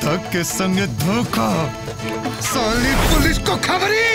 पाठक के संग धोखा साली पुलिस को खबरी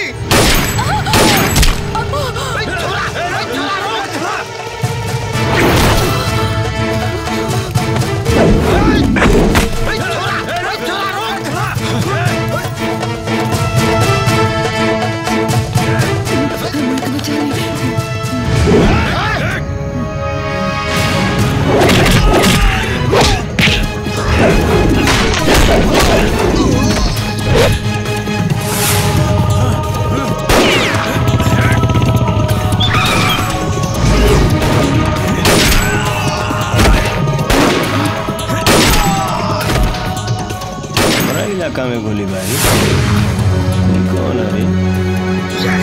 हमारा इलाका में गोलीबारी ये कौन है रे?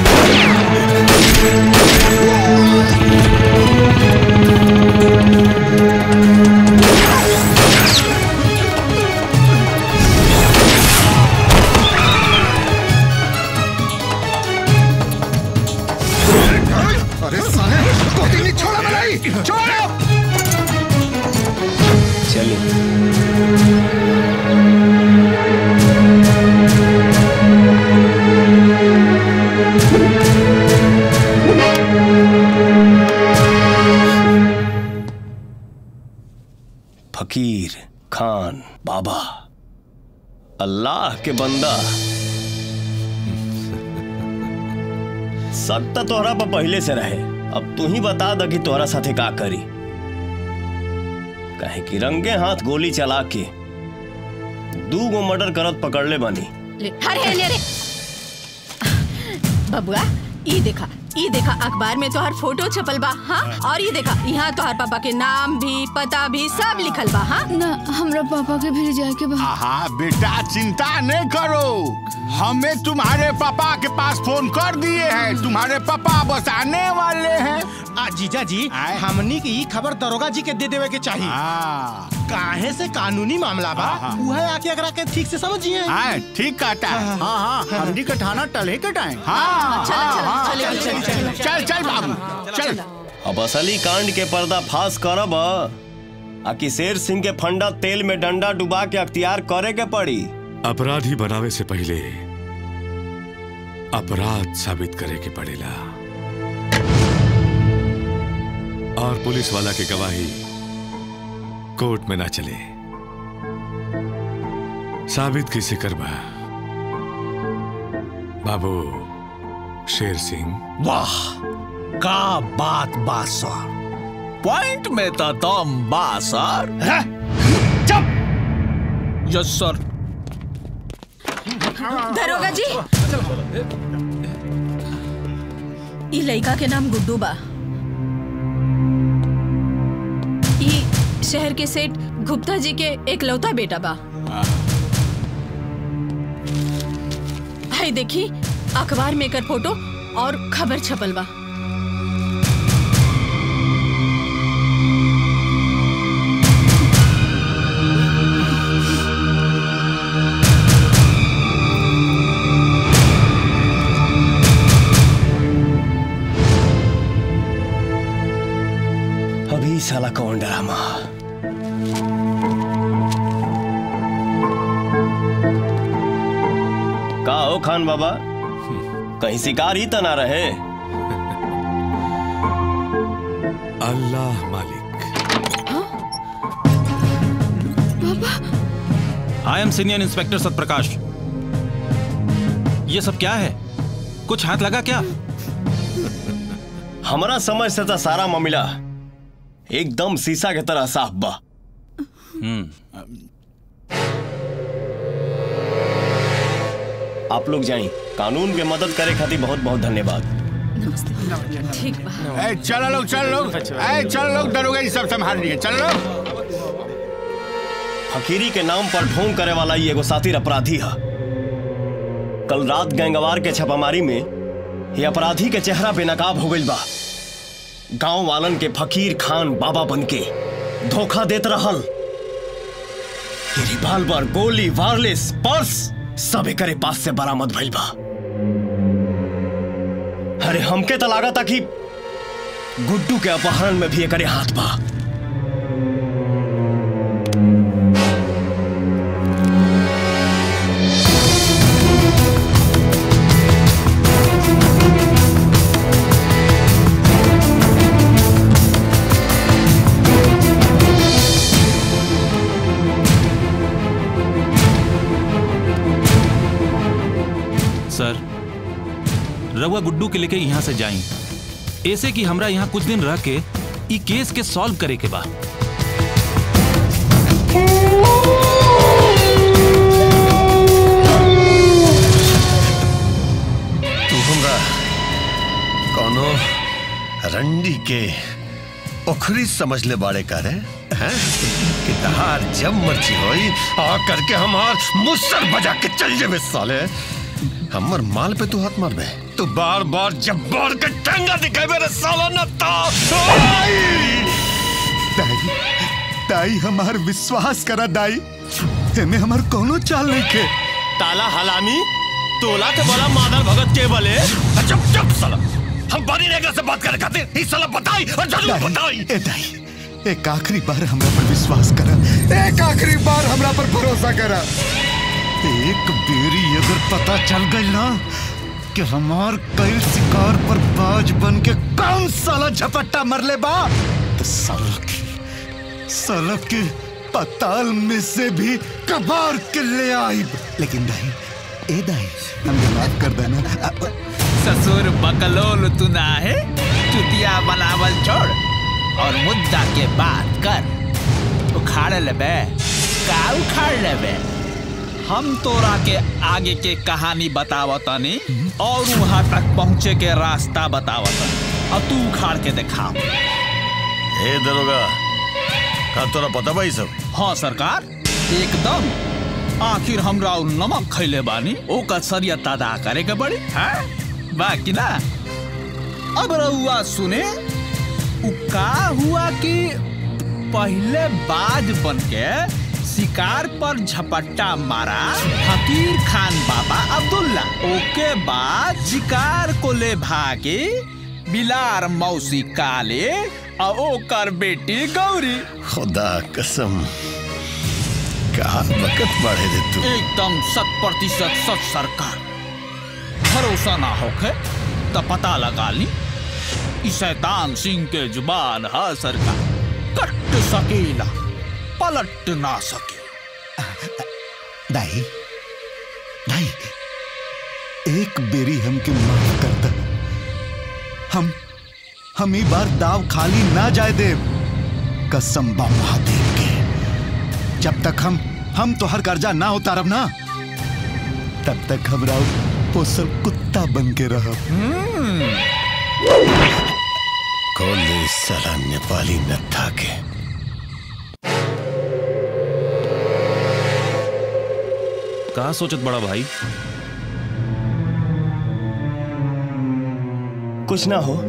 अरे साले कोती नहीं छोड़ा मलाई छोड़ो चलिए फकीर खान बाबा अल्लाह के बंदा शक तो तोहरा पर पहले से रहे अब तू ही बता द कि तोहरा साथे का करी काहे कि रंगे हाथ गोली चला के दू गो मर्डर करत पकड़ ले बानी ले, अरे अरे अरे बबुआ ई देखा ई देखा अखबार में तोहर फोटो छपल बा हाँ और ये देखा यहाँ तोहर पापा के नाम भी पता भी सब लिखल बा हाँ ना हमरा पापा के भी जाए के बा हाँ बेटा चिंता नहीं करो हमें तुम्हारे पापा के पास फोन कर दिए हैं तुम्हारे पापा बस आने वाले हैं आ जीजा जी हमनी की ई खबर दरोगा जी के दे देवे के चाहिए काहे से कानूनी मामला बा वह आके अगर के ठीक से समझिए हाँ ठीक कहता है हाँ हाँ हमनी का थाना टले के टाइम हाँ चलो, चलो, हाँ, चलो, हाँ, चलो, चल, चलो, चल, चल चल बाबू चल अब असली कांड के पर्दा फाश करब आ कि शेर सिंह के फंडा तेल में डंडा डुबा के अख्तियार करे के पड़ी अपराधी बनावे से पहले अपराध साबित करे के पड़ेला और पुलिस वाला की गवाही कोर्ट में ना चले साबित किसे करबा बाबू शेर सिंह वाह का बात बा सर पॉइंट में तो दम बा सर चुप यस सर दरोगा जी ई लड़का के नाम गुड्डू बा ई शहर के सेठ गुप्ता जी के एकलौता बेटा बा हाय देखी अखबार में एकर फोटो और खबर छपल बा अभी साला कौन ड्रामा का हो खान बाबा कहीं शिकार ही तो ना रहे अल्लाह मालिक I am senior inspector Satprakash ये सब क्या है कुछ हाथ लगा क्या हमारा समझ से तो सारा मामला एकदम शीशा के तरह साफ बा आप लोग जाइए कानून के मदद करे खातिर बहुत बहुत धन्यवाद ठीक बा ए, चलो लोग चलो लोग ए, चलो लोग दरोगा ये सब संभाल लिए चलो लोग फकीरी के नाम पर ढोंग करे वाला ये एगो सातिर अपराधी है कल रात गैंगवार के छापामारी में ये अपराधी के चेहरा बेनकाब हो गइल बा गांव वालन के फकीर खान बाबा बनके धोखा देत रहल ये रिवाल्वर गोली वायरलेस पर्स सब एकरे पास से बरामद भइल बा अरे हमके तो लागता कि गुड्डू के अपहरण में भी एकरे हाथ बा रउआ गुड्डू के लेके यहाँ से जाई ऐसे कि हमरा यहाँ कुछ दिन रह के ई केस के सॉल्व करे के बा तू हमरा कोनो रंडी के ओखरी समझ ले बाड़े करे हैं कि तहार जब मर्जी होई आ करके हमार मुसर बजा के चल जेबे साले हमर माल पे तू हाथ मारबे तू बार बार जब बार के टंगा दिखाबे रे साला न तो दाई दाई हमार विश्वास करा दाई एमे हमार कोनो चाल नहीं के ताला हलामी तोला के बोला मादर भगत के बले चुप चुप साला हम बानी नेगरा से बात करे खातिर ई साला बताई और जरूर बताई ए दाई एक आखिरी बार हमरा पर विश्वास करा एक आखिरी बार हमरा पर भरोसा करा एक बेरी अगर पता चल गई ना कि हमार कई शिकार पर बाज बन के कौन साला झपट्टा मरले बा तो साला की साला के पताल में से भी कबार के ले आई लेकिन दाई ए दाई हमने माफ कर देना अ- ससुर बकलोल तू ना है चुतिया बनावल छोड़ और मुद्दा के बात कर उखाड़ लेबे का उखाड़ लेबे हम तोरा के आगे के कहानी बतावतनी और वहां तक पहुंचे के रास्ता बतावतनी और तू उखाड़ के दिखा ए दरोगा का तोरा पता बा ई सब हाँ सरकार एकदम आखिर हमरा उ नमक खैले बानी ओकर सरियत अदा करे के पड़ी है बाकी ना अब रहुआ सुने उ का हुआ कि पहले बाज बन के शिकार पर झपट्टा मारा फकीर खान बाबा अब्दुल्ला ओके बाद शिकार को ले भागे बिलार मौसी काले और ओकर बेटी गौरी खुदा कसम का वक्त बढ़े दे तू एकदम शत प्रतिशत सच सरकार भरोसा ना होखे तो पता लगा ली ई शैतान सिंह के जुबान है सरकार कट सकेला पलट ना सके दाई दाई एक बेरी हमके माफ कर द हम हम ई बार दाव खाली ना जाए देव कसम बा महादेव के जब तक हम हम तो हर कर्जा ना उतारब ना तब तक हमरा पोसल कुत्ता बन के रहब कोले साला नेपाली नत्था के का सोचत बड़ा भाई कुछ ना हो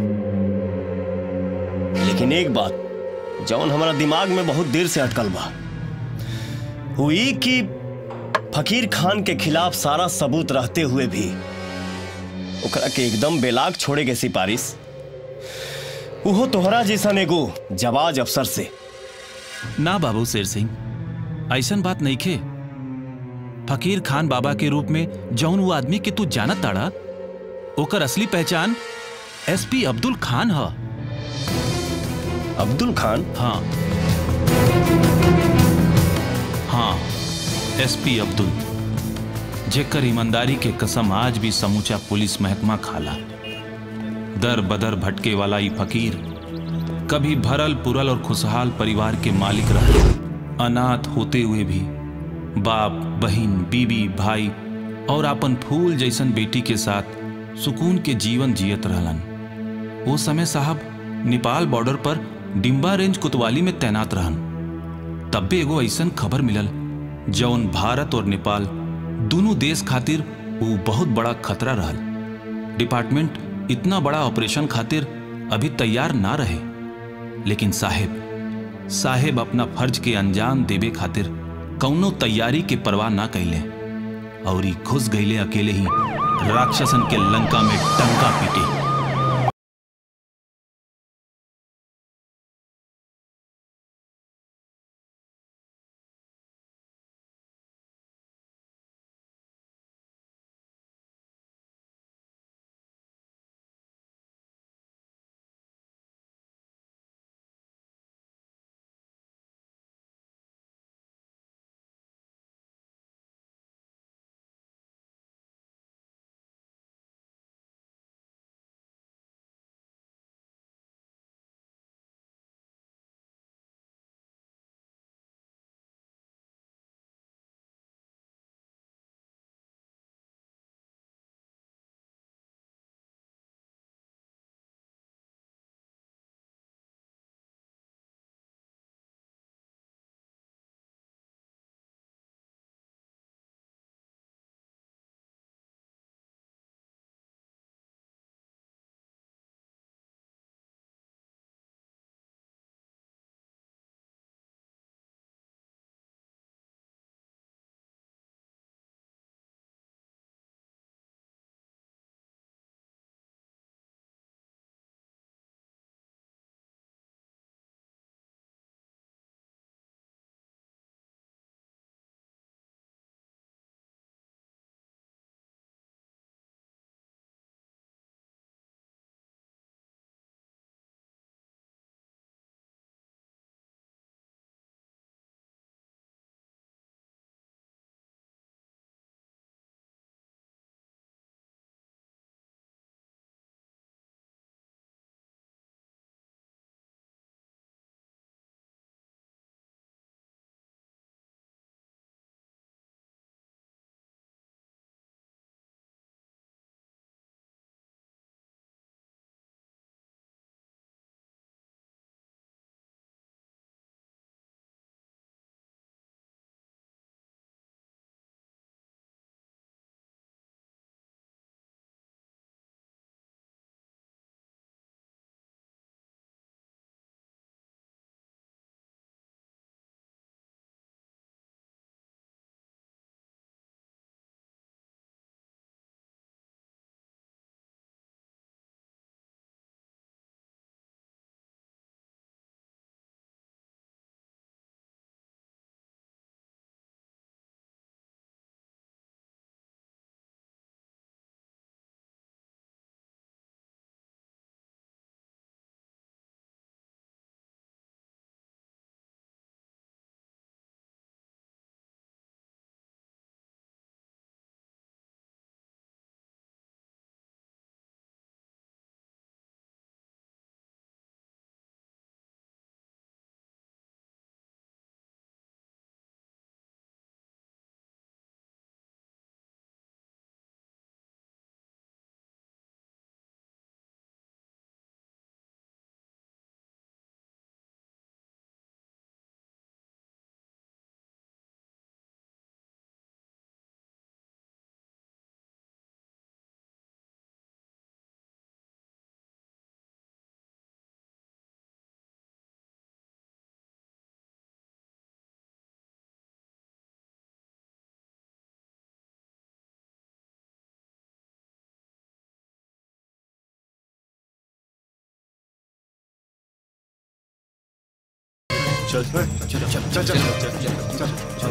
लेकिन एक बात जौन हमारा दिमाग में बहुत देर से अटकल बा हुई कि फकीर खान के खिलाफ सारा सबूत रहते हुए भी ओकरा के एकदम बेलाग छोड़े के सिफारिश उहो तोहरा जैसन एगो जवाज अफसर से ना बाबू शेर सिंह ऐसन बात नहीं खे फकीर खान बाबा के रूप में जौन वो आदमी के तू जानत ताड़ा ओकर असली पहचान एसपी अब्दुल खान ह अब्दुल खान हाँ हाँ एसपी अब्दुल जेकर ईमानदारी के कसम आज भी समूचा पुलिस महकमा खाला दर बदर भटके वाला ई फकीर कभी भरल पुरल और खुशहाल परिवार के मालिक रहे अनाथ होते हुए भी बाप बहन बीबी भाई और अपन फूल जैसन बेटी के साथ सुकून के जीवन जियत रहलन वो समय साहब नेपाल बॉर्डर पर डिम्बा रेंज कुतवाली में तैनात रहन तब भी एगो ऐसन खबर मिलल जौन भारत और नेपाल दोनों देश खातिर वो बहुत बड़ा खतरा रहल डिपार्टमेंट इतना बड़ा ऑपरेशन खातिर अभी तैयार ना रहे लेकिन साहेब साहेब अपना फर्ज के अंजाम देवे खातिर कौनो तैयारी के परवाह ना कैले और ई घुस गईले अकेले ही राक्षसन के लंका में टंका पीटे चल चल चल चल चल चल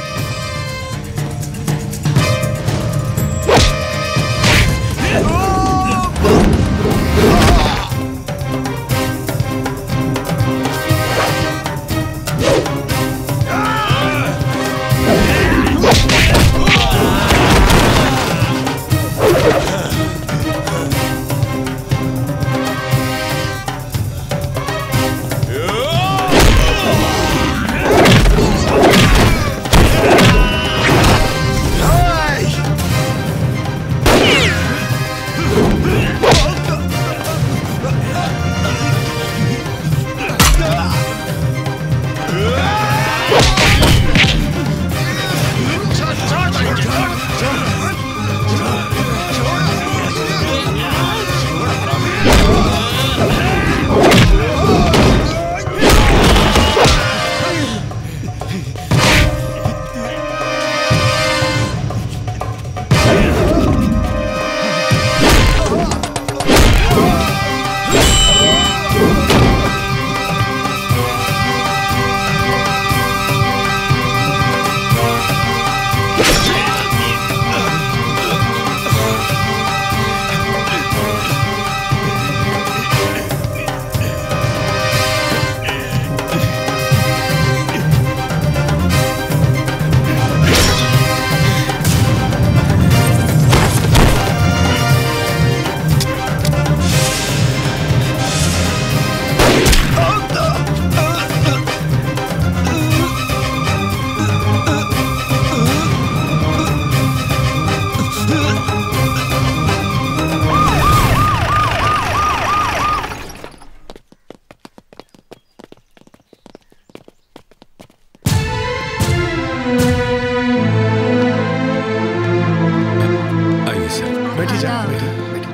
आइए सर बैठी जा बैठी बैठी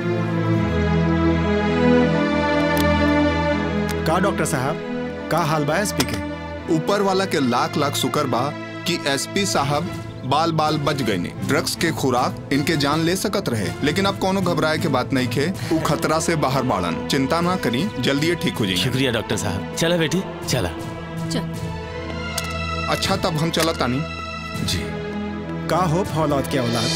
का डॉक्टर साहब का हाल बा एसपी के ऊपर वाला के लाख लाख शुक्र बा कि एसपी साहब बाल बाल बच गए ने ड्रग्स के खुराक इनके जान ले सकत रहे लेकिन अब कोनो घबराए के बात नहीं खे ऊ खतरा से बाहर बाड़न चिंता ना करी जल्दी ये ठीक हो जाएंगे शुक्रिया डॉक्टर साहब चला बेटी चला अच्छा तब हम चला तानी जी का हो फौलाद के औलाद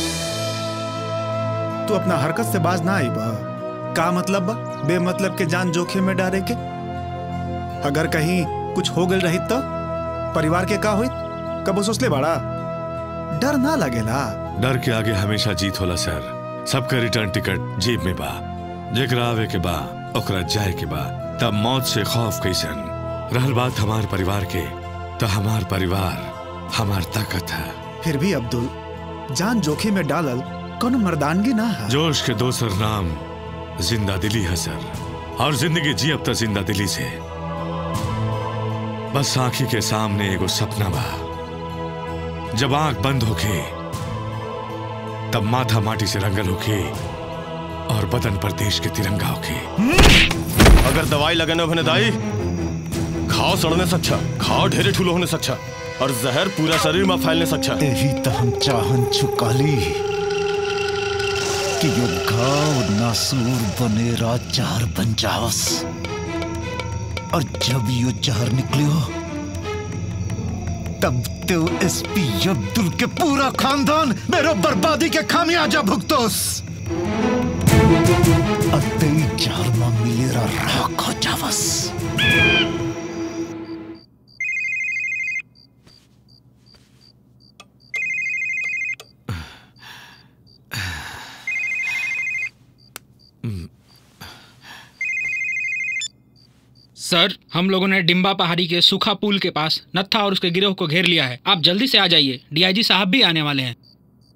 तू अपना हरकत से बाज ना आई बा का मतलब बा बेमतलब के जान जोखिम में डाले के अगर कहीं कुछ हो गल रही तो परिवार के का हुई कब सोचले बाड़ा डर ना लगेला डर के आगे हमेशा जीत होला सर सबका रिटर्न टिकट जेब में बा जेकरा आवे के बा ओकरा जाए के बा तब मौत से खौफ कैसन रहल बात हमार परिवार के तो हमार परिवार हमार ताकत है फिर भी अब्दुल जान जोखिम में डालल कोनो मर्दानगी ना है जोश के दोसर नाम जिंदा दिली है सर और जिंदगी जी अब तक जिंदा दिली से बस आंखी के सामने एगो सपना बा जब आंख बंद होके तब माथा माटी से रंगल होके और बदन पर देश के तिरंगा होके अगर दवाई लगाने भने दाई घाव सड़ने से अच्छा घाव ढेरे ठूलो होने से अच्छा और जहर पूरा शरीर में फैलने से अच्छा यही तो हम चाहन चुकाली कि यो घाव नासूर बनेरा जहर बन जावस और जब यो जहर निकलियो तब तो एसपी अब्दुल के पूरा खानदान मेरो बर्बादी के खामियाजा भुगतोस अतई जहर में मिलेरा राख हो जावस सर हम लोगों ने डिम्बा पहाड़ी के सूखा पुल के पास नत्था और उसके गिरोह को घेर लिया है आप जल्दी से आ जाइए डीआईजी साहब भी आने वाले हैं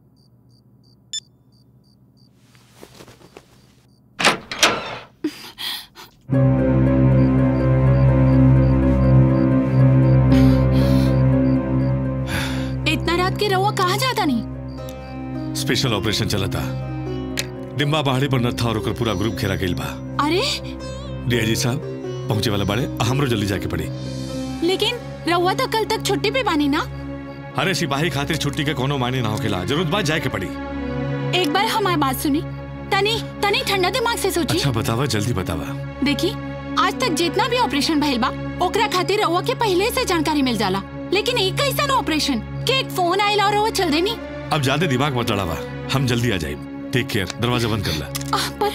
इतना रात के रहुआ कहाँ जाता नहीं स्पेशल ऑपरेशन चला था डिम्बा पहाड़ी पर नत्था और ओकर पूरा ग्रुप घेरा गइल बा अरे डीआईजी साहब पहुंचे वाला बाड़े हमरो जल्दी जाके पड़ी लेकिन रहुआ तो कल तक छुट्टी पे बानी ना अरे सिपाही खातिर छुट्टी के कोनो मायने ना होकेला जरूरत बात जाए के पड़ी एक बार हमारी बात सुनी तनी तनी ठंडा दिमाग से सोची अच्छा बतावा जल्दी बतावा देखी आज तक जितना भी ऑपरेशन भइल बा ओकरा खातिर रउआ के पहले से जानकारी मिल जाला लेकिन एक कैसा ऑपरेशन के एक फोन आइला और रउआ चल देनी अब ज्यादा दिमाग मत लड़ावा हम जल्दी आ जाए टेक केयर दरवाजा बंद कर ला आह, पर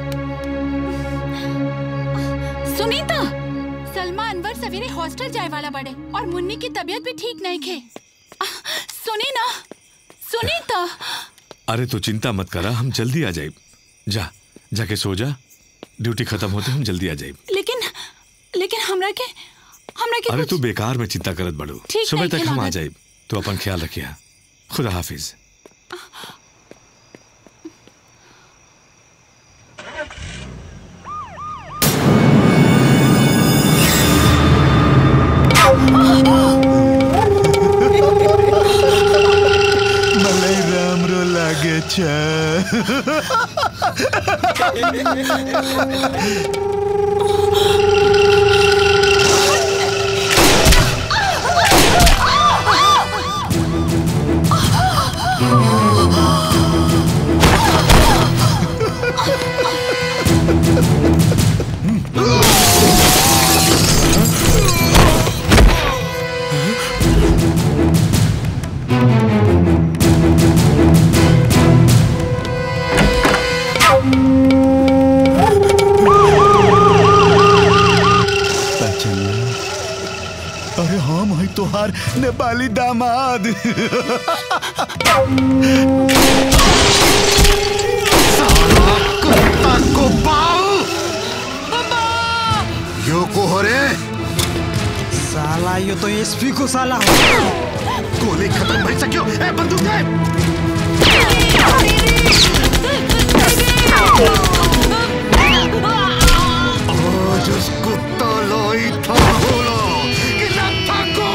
सुनीता सलमा अनवर सवेरे हॉस्टल जाए वाला बड़े और मुन्नी की तबीयत भी ठीक नहीं खे आह, सुनी ना सुनीता अरे तो चिंता मत करा हम जल्दी आ जाए जा जाके सो जा ड्यूटी खत्म होते हम जल्दी आ जाए लेकिन लेकिन हमरा के हमरा के अरे कुछ तू बेकार में चिंता करत बड़ो ठीक सुबह नहीं तक हम आ खिलावत। जाए तो अपन ख्याल रखिया खुदा हाफिज मलाई राम्रो लागेछ पहचाना अरे हम है तोहार नेपाली दामाद साला कुत्ता को पाओ यो को हो रे साला यो तो एसपी को साला हो गोली खत्म भई सक्यो ए बंदूक दे आज उस कुत्ता लोई था बोलो कि न थाको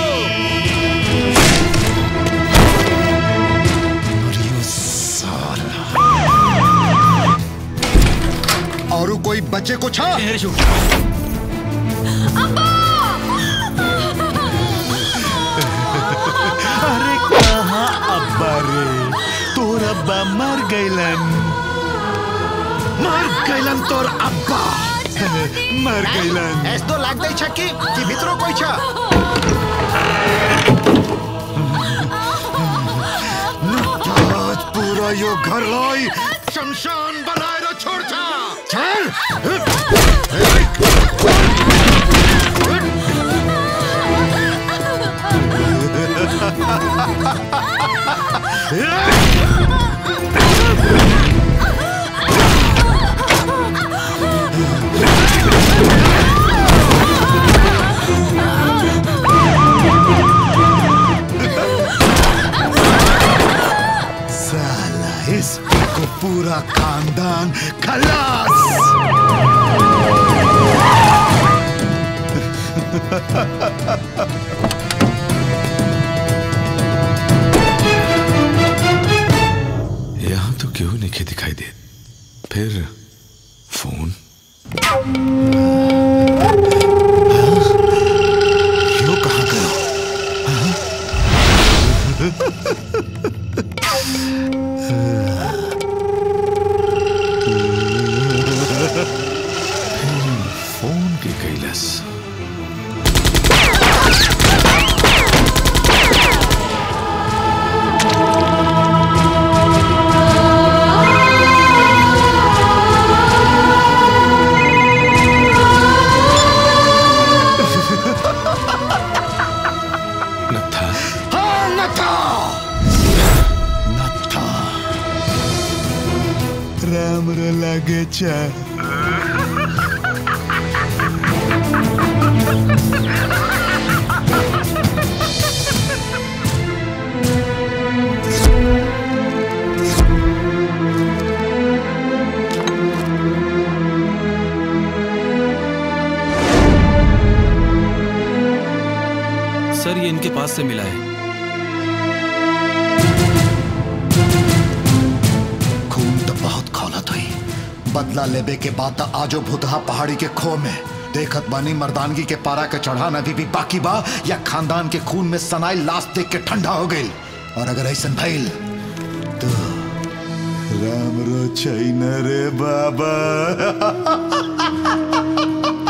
मरियो साला और कोई बच्चे को छा अरे कहाँ अब्बा रे तोर अब्बा मर गइलन मर गइलन तोर अब्बा मर गइलन एस तो लाग दई छक्की कि भित्रो कोई छ आज पूरा यो घर लाई शमशान बनाएर छोड्छ चल साला इसको पूरा खानदान खलास यहाँ तो क्यों नहीं दिखाई दे फिर फोन यो कहाँ गयो फोन के कैलस नथा हाँ नथा नथा राम्रो लागेछ सर ये इनके पास से मिला है खून तो बहुत खौलत हुई बदला लेबे के बाद त आजो भूतहा पहाड़ी के खो में देखत बानी मर्दानगी के पारा के चढ़ान अभी भी बाकी बा या खानदान के खून में सनाई लाश देख के ठंडा हो गई और अगर ऐसा भइल तो राम्रो छैन रे बाबा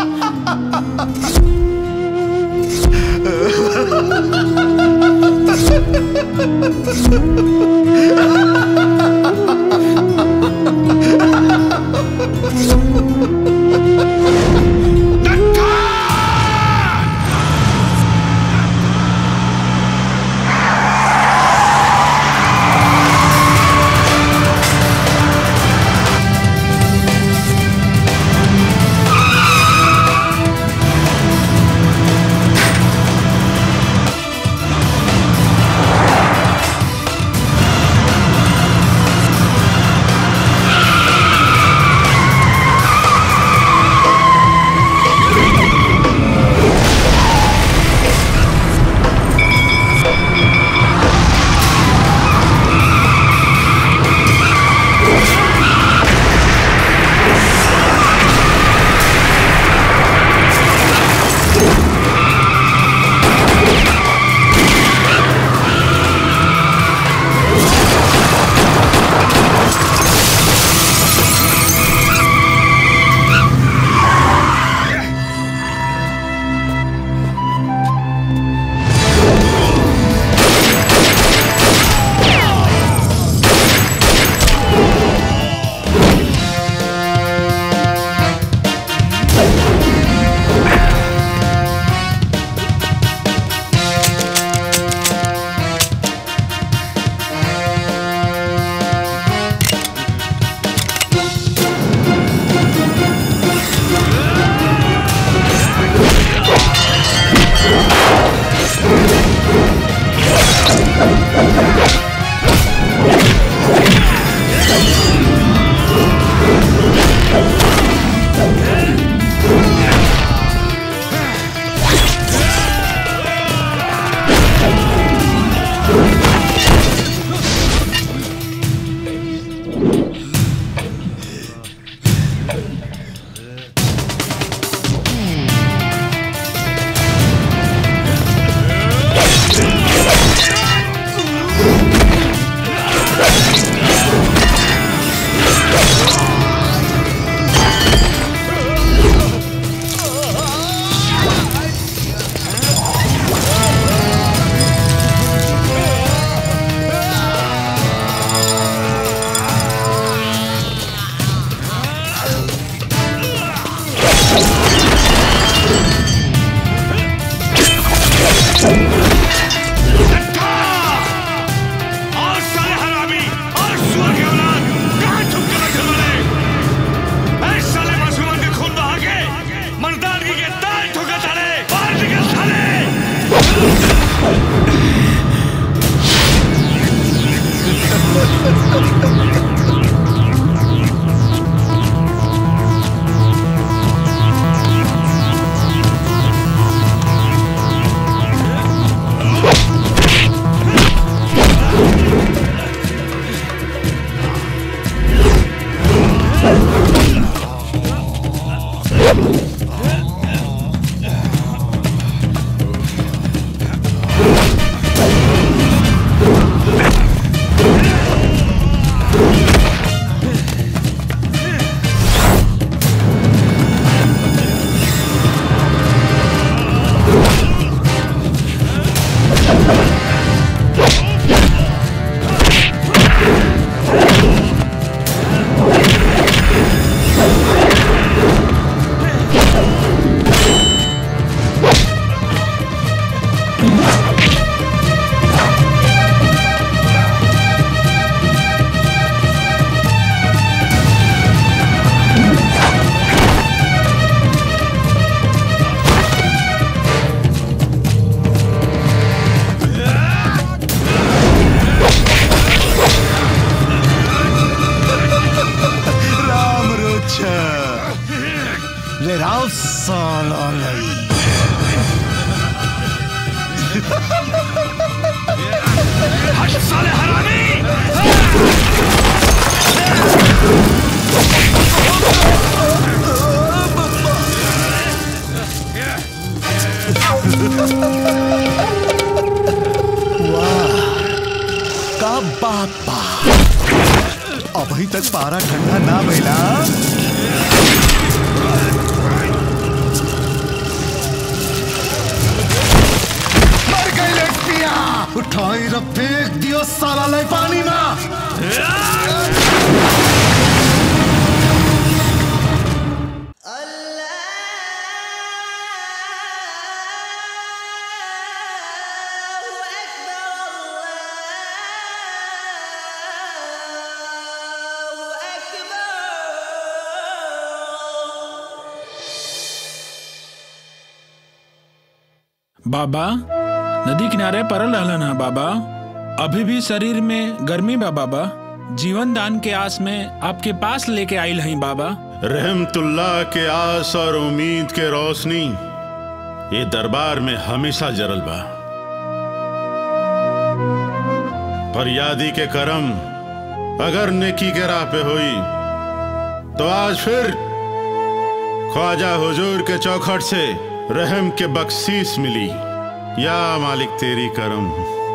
और साले हरामी और सुअर के औलाद कहाँ छुप के बैठे बने ऐ साले मासूमन के खून बहा के मर्दानगी के दाल ठोका साले बाहर निकल साले राम रोचा ले राव साला लई हट साले हरामी वाह का बापा अभी तक पारा ठंडा ना भइला मर गई लड़कियां उठाई र फेंक साला ले पानी में बाबा नदी किनारे परल रहलन है बाबा अभी भी शरीर में गर्मी बा बाबा जीवन दान के आस में आपके पास लेके आइल हई बाबा रहमतुल्लाह के आस और उम्मीद के रोशनी ये दरबार में हमेशा जरल बा फरियादी के करम अगर नेकी के राह पे हुई तो आज फिर ख्वाजा हुजूर के चौखट से रहम के बख्शीस मिली या मालिक तेरी करम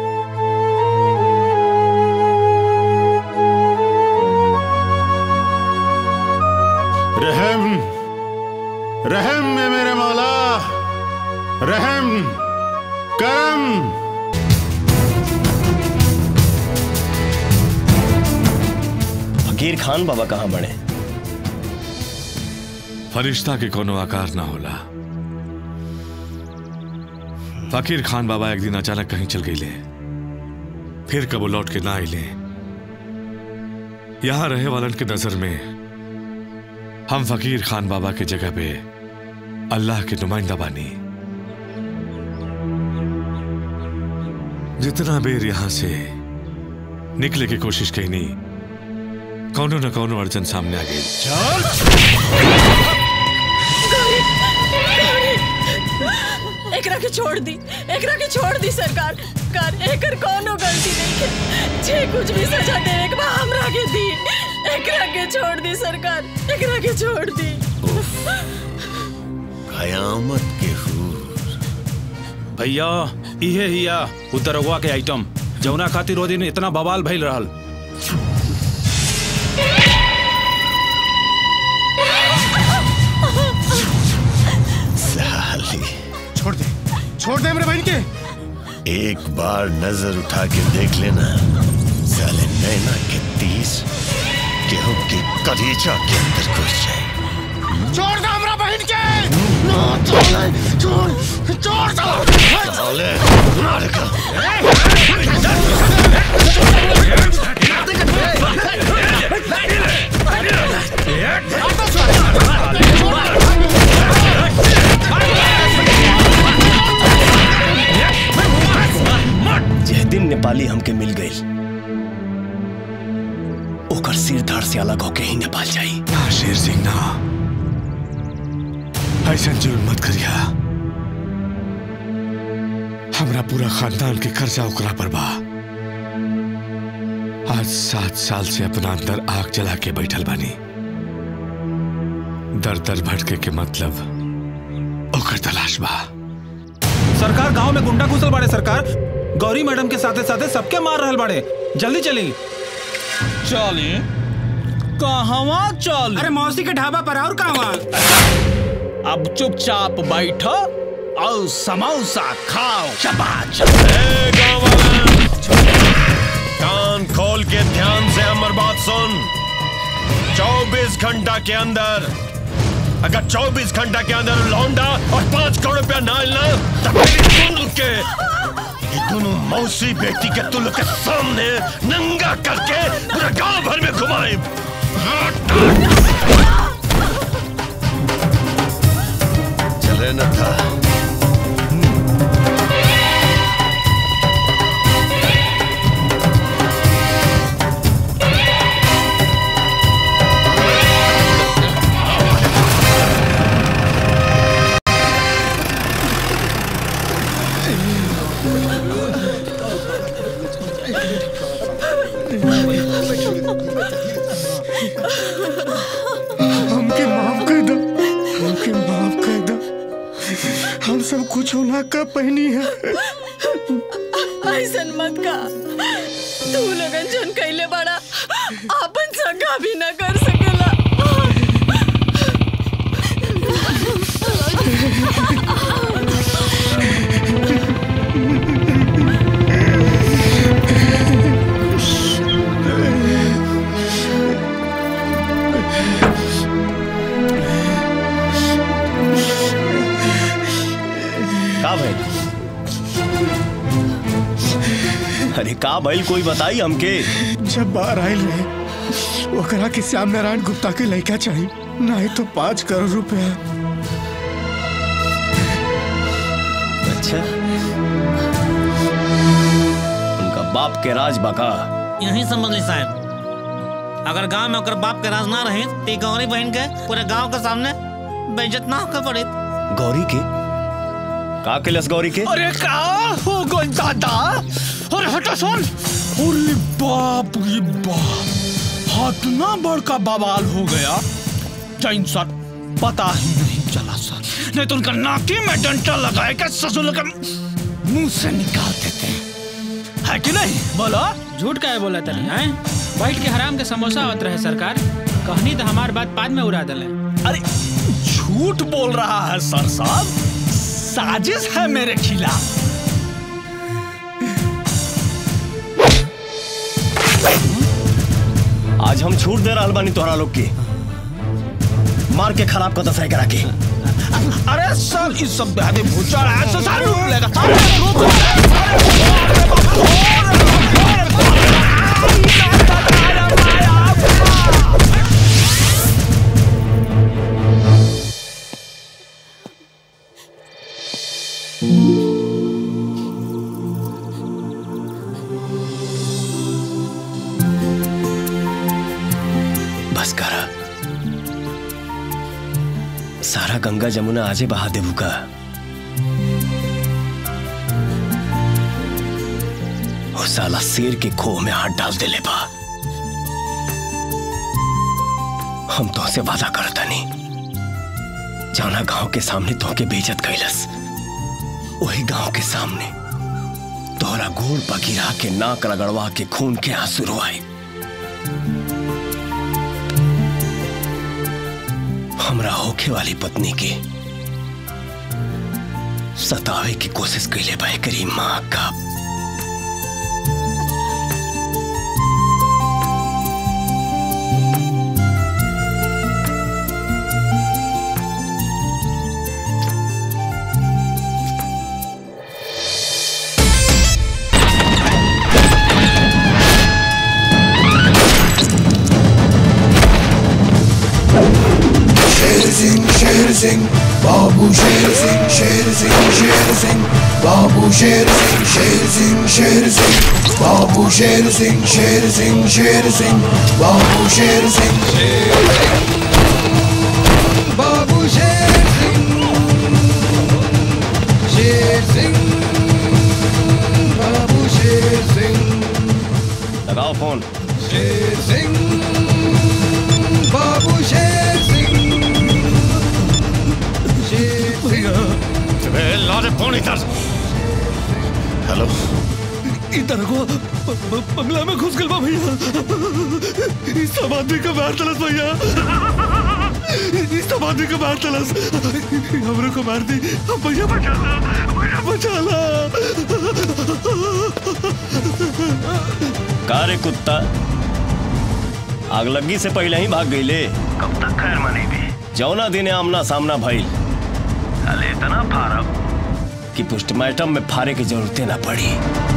रहम रहम में मेरे मौला रहम करम फकीर खान बाबा कहाँ बने फरिश्ता के कोनो आकार ना होला फकीर खान बाबा एक दिन अचानक कहीं चल गईले फिर कबो लौट के ना आइले यहां रहे वालन के नजर में हम फकीर खान बाबा के जगह पे अल्लाह के नुमाइंदा बानी जितना बेर यहां से निकले की कोशिश कही नहीं कौनो न कौनो अड़चन सामने आ गई एकरा के छोड़ दी एकरा के छोड़ दी सरकार कर एकर कोनो गलती नहीं है जे कुछ भी सजा दे एक बार हमरा के दी एकरा के छोड़ दी सरकार एकरा के छोड़ दी कयामत के भैया इहे हिया उतरवा के आइटम जौना खातिर ओ दिन इतना बवाल भइल रहल साली छोड़ दे छोड़ दे मेरे बहन के एक बार नजर उठा के देख लेना साले नैना के तीस गेहूं के कलीजा के अंदर घुस जाए छोड़ दे हमरा बहन के ना छोड़ छोड़ छोड़ दो साले मार का जिस दिन नेपाली हमके मिल गई ओकर सिर धड़ से अलग होके ही नेपाल जाई ना शेर सिंह ना ऐसा जुल्म मत करिया हमरा पूरा खानदान के कर्जा ओकरा पर बा आज सात साल से अपना अंदर आग जला के बैठल बानी दर दर भटके के मतलब ओकर तलाश बा सरकार गांव में गुंडा घुसल बाड़े सरकार गौरी मैडम के साथे साथे सबके मार रहल बाड़े जल्दी चली चली कहवा चल अरे मौसी के ढाबा पर और कहवा अब चुपचाप बैठो और समोसा खाओ चपाच कान खोल के ध्यान से हमर बात सुन 24 घंटा के अंदर अगर 24 घंटा के अंदर लौंडा और पांच करोड़ रुपया ना ना तब मेरी दोनों के ये दोनों मौसी बेटी के तुल के सामने नंगा करके पूरा गांव भर में घुमाए चले न था हमके माफ कर दो हमके माफ कर दो हम सब कुछ होना का पहनी है ऐसन मत का तू लोगन जन कैले बड़ा आपन सगा भी न कर सकेला अरे का भइल कोई बताई हमके जब बाहर आयल रहे ओकरा के श्याम नारायण गुप्ता के लड़का चाहिए नहीं तो पाँच करोड़ रुपया अच्छा उनका बाप के राज बका यही समझ ली साहब अगर गांव में ओकर बाप के राज ना रहे तो गौरी बहन के पूरे गांव के सामने बेइज्जत ना होकर पड़े गौरी के का केलस गौरी के अरे का हो गई दादा अरे हटा सुन अरे बाप रे बाप हाथ ना बड़का बवाल हो गया जैन सर पता ही नहीं चला सर नहीं तो उनका नाकी में डंटा लगाए के ससुर का मुंह से निकाल देते हैं है कि नहीं बोलो झूठ का है बोला तनी हैं बैठ के हराम के समोसा होत रहे सरकार कहनी तो हमार बात बाद में उड़ा दले अरे झूठ बोल रहा है सर साहब साजिश है मेरे खिलाफ आज हम छूट दे रहल बानी तोहरा लोग के मार के खराब कर दसाई करा के अरे सर इस सब बेहद भूचा रहा है तो सारे रूप लेगा सारे रूप बस करा सारा गंगा जमुना आजे बहा देबू का वो साला शेर के खोह में हाथ डाल देले बा हम तो से वादा करता नहीं जाना गांव के सामने तो के बेइज्जत कैलस वही गांव के सामने तोहरा गोड़ पगिरा के नाक रगड़वा के खून के आंसू रोआए हमरा होखे वाली पत्नी के सतावे की कोशिश कैले बा एकरी माँ का शेर सिंह शेर सिंह बाबू शेर सिंह शेर सिंह शेर सिंह बाबू शेर सिंह शेर सिंह शेर सिंह बाबू शेर सिंह शेर सिंह शेर सिंह बाबू शेर सिंह बाबू शेर सिंह शेर सिंह बाबू शेर सिंह लगाओ फोन शेर सिंह बाबू शेर सिंह शेर सिंह ला दे फोन इधर हेलो इधर को ब- ब- बंगला में घुस गल बा भैया इस सब आदमी का मार तलस भैया इस सब आदमी का मार तलस हमरे को मार दी अब भैया बचा ला भैया बचा ला का रे कुत्ता आगलगी से पहले ही भाग गईले कब तक खैर मनी भी जौना दिन आमना सामना भइल अले इतना फारब कि पोस्टमार्टम में फारे की जरूरतें ना पड़ी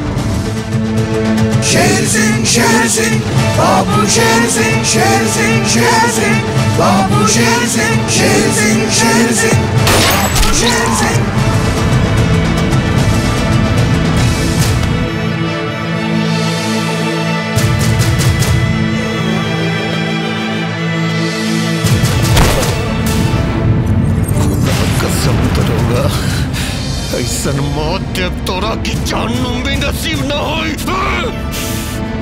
शेर सिंह शेर सिंह बाबू शेर सिंह शेर सिंह शेर सिंह बाबू शेर सिंह शेर सिंह शेर सिंह बाबू शेर सिंह कसम करूंगा ऐसन मौत दे तोरा की जानू भी नसीब न होई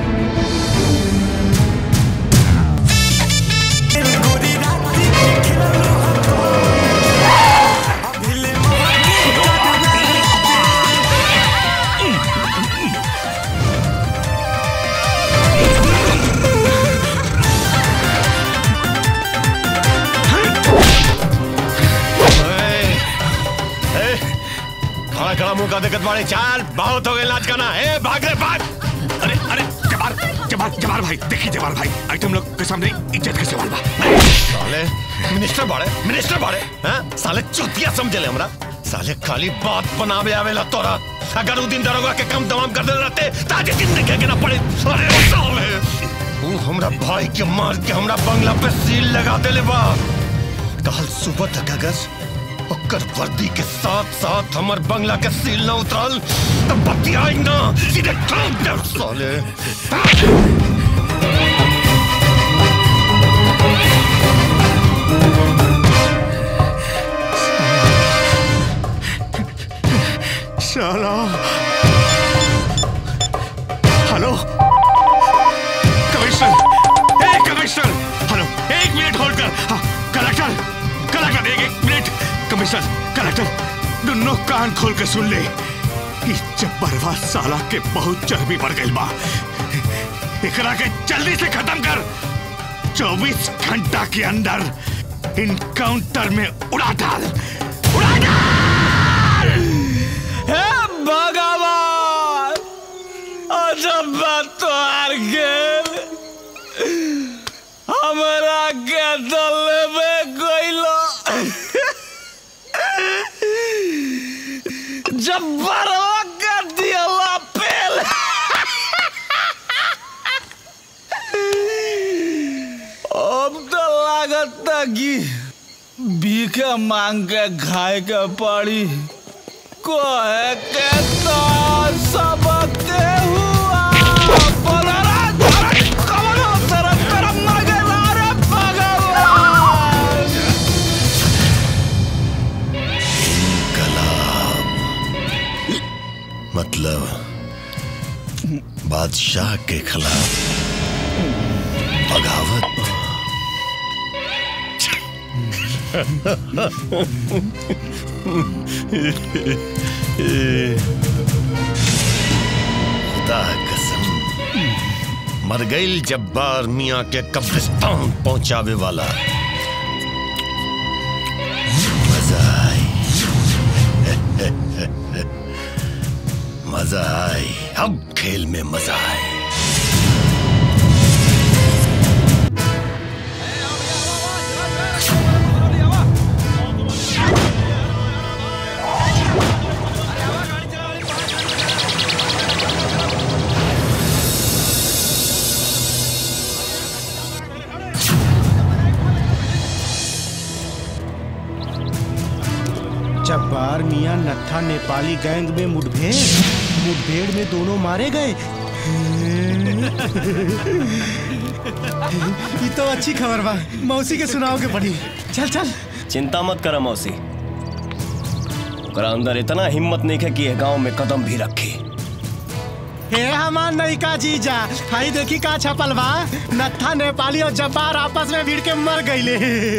खड़ा खड़ा मुंह का दिक्कत बाड़े चाल बहुत हो गए नाच गाना ए भाग रे भाग अरे अरे जबार जबार जबार भाई देखिए जबार भाई आइटम लोग के सामने इज्जत के सवाल बा साले मिनिस्टर बाड़े मिनिस्टर बाड़े हैं साले चुतिया समझले हमरा साले खाली बात बनावे आवेला तोरा अगर उ दिन दरोगा के कम तमाम कर देले रहते ताजे दिन देखे के ना पड़े अरे साले उ हमरा भाई के मार के हमरा बंगला पे सील लगा देले बा कल सुबह तक अगर ओकर वर्दी के साथ साथ हमर बंगला के सील न उतरल तब बतियाई ना सीधे ठोक दे साले चलो हेलो कमिश्नर ए कमिश्नर हेलो एक मिनट होल्ड कर हाँ, कलेक्टर कलेक्टर एक एक मिनट कमिश्नर कलेक्टर दोनों कान खोल के सुन ले इस जब्बरवा साला के बहुत चर्बी बढ़ गई बा एकरा के जल्दी से खत्म कर 24 घंटा के अंदर इनकाउंटर में उड़ा डाल उड़ा डाल हे भगवान अजब बात तो हार गेल हमरा के दल में गइलो जब बरवा के दियला पेल अब तो लागत कि भीखे मांग के खाए के पड़ी कोहे के तो सबके हुआ बोलरा धरत कवनो तरफ करम न गेला रे भगवान मतलब बादशाह के खिलाफ बगावत खुदा कसम मर गई जब्बार मियाँ के कब्रिस्तान पहुंचावे वाला मजा आई मजा आई अब खेल में मजा आई जब्बार मियां नत्था नेपाली गैंग में मुठभेड़ मुठभेड़ में दोनों मारे गए ये तो अच्छी खबर बा मौसी के सुनाओ के पड़ी चल चल चिंता मत कर मौसी ओकरा अंदर इतना हिम्मत नहीं है कि ये गांव में कदम भी रखे हे हमार नयिका जीजा हाई देखी का छपल बा नत्था नेपाली और जब्बार आपस में भिड़ के मर गईले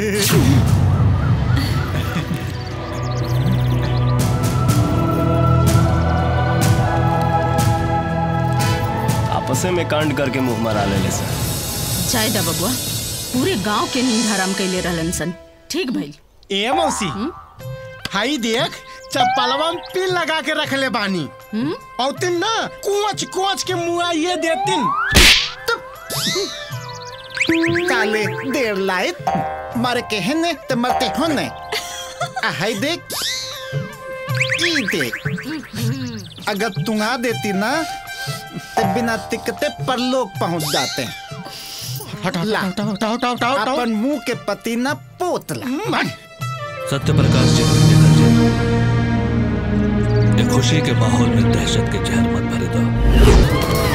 आपसे में कांड करके मुंह मरा ले सर चाय दा बबुआ पूरे गांव के नींद हराम कैले रहलन सन ठीक भइल ए मौसी हाई देख चप्पलवा में पिन लगा के रख ले बानी और तिन ना कुछ कुछ के मुआ ये देतिन काले देर लायत मर के हने ते मरते होने आ हाय देख ई देख अगर तुंगा देती ना ते बिना टिकते परलोक पहुंच जाते ला अपन मुंह के पति ना पोतला सत्य प्रकाश जी निकल जाए ये खुशी के माहौल में दहशत के जहर मत भरे दो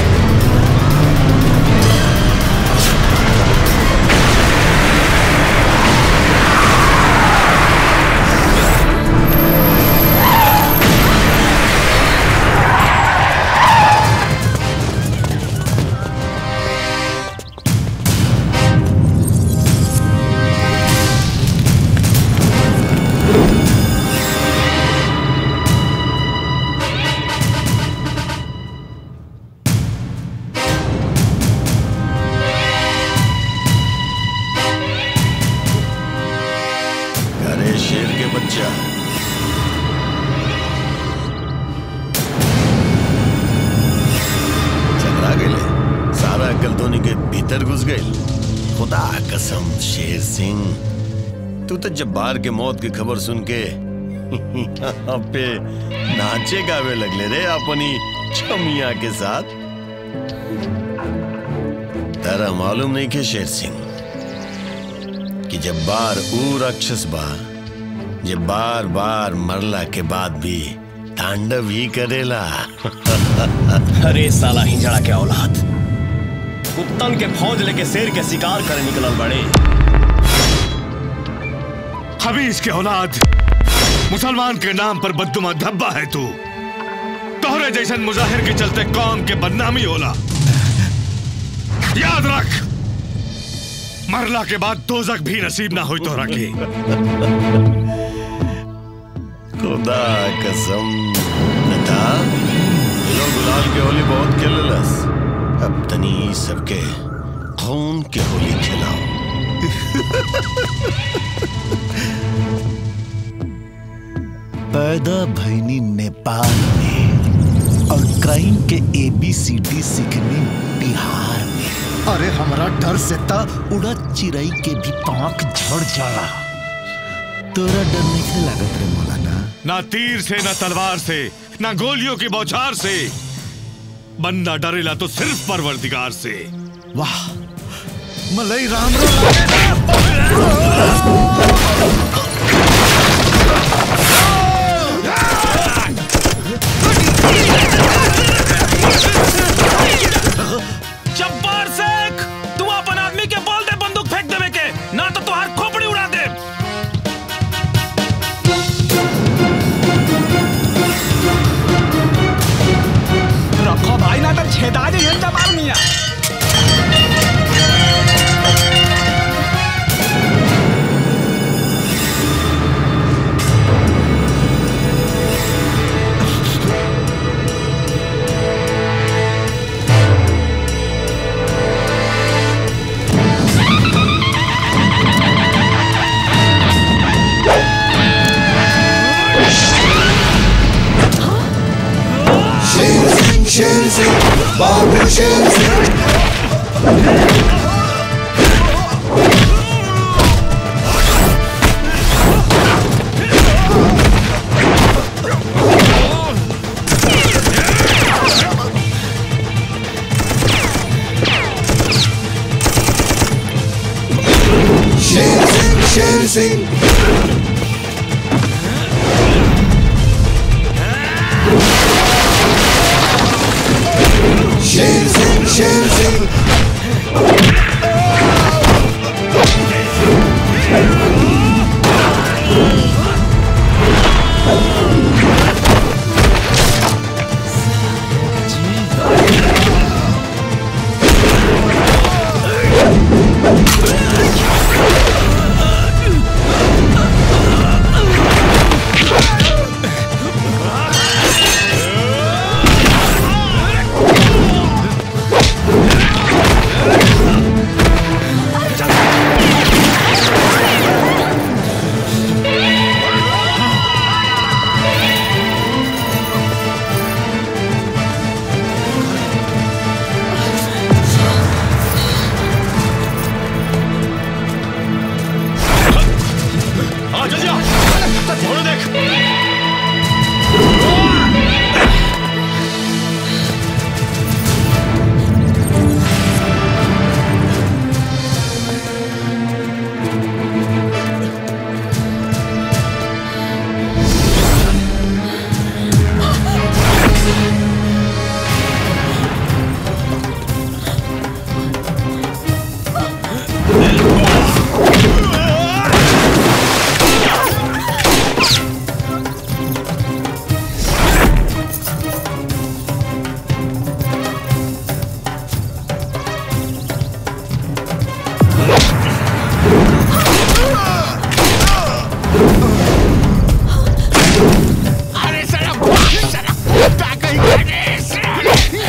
अरे शेर के बच्चा झगड़ा गए सारा अक्ल धोनी के भीतर घुस गए खुदा कसम शेर सिंह तू तो जब्बार के मौत की खबर सुन के यहाँ पे नाचे गावे लगले रे अपनी छमिया के साथ तारा मालूम नहीं के शेर सिंह कि जब बार ऊ राक्षस बा जे बार बार मरला के बाद भी तांडव ही करेला अरे साला हिजड़ा के औलाद कुत्तन के फौज लेके शेर के शिकार करे निकलल बड़े हबीज के औलाद मुसलमान के नाम पर बददुमा धब्बा है तू तोहरे जैसन मुजाहिर के चलते कौम के बदनामी होला याद रख मरला के बाद दोजक भी नसीब ना हो तोहरा के खुदा कसम बता ये लोग गुलाल के होली बहुत खेललस अब तनी सबके खून के होली खिलाओ पैदा भैनी नेपाल में और क्राइम के एबीसीडी सीखने बिहार में अरे हमारा डर से ता उड़ा चिड़ई के भी पांख झड़ जाला तोरा डर नहीं लागत रे मौलाना ना तीर से ना तलवार से ना गोलियों की बौछार से बंदा डरेला तो सिर्फ परवरदिगार से वाह मलई राम जब्बार शेख तू अपन आदमी के बोल दे बंदूक फेंक देवे के ना तो तुहार खोपड़ी उड़ा दे रखो भाई ना तो छेदा जाइए जबार मिया शेर सिंह शेर सिंह बाबू शेर सिंह शेर सिंह शेर सिंह शेर सिंह शेर सिंह आ जल्दी आ घोड़े देख अरे साला साला ताकई करे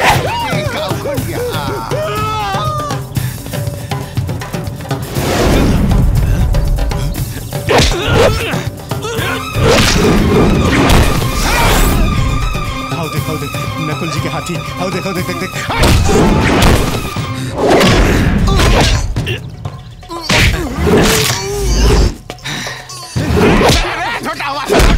आओ देखो देख नकुल जी के हाथी आओ देखो देख देख देख छोटा हुआ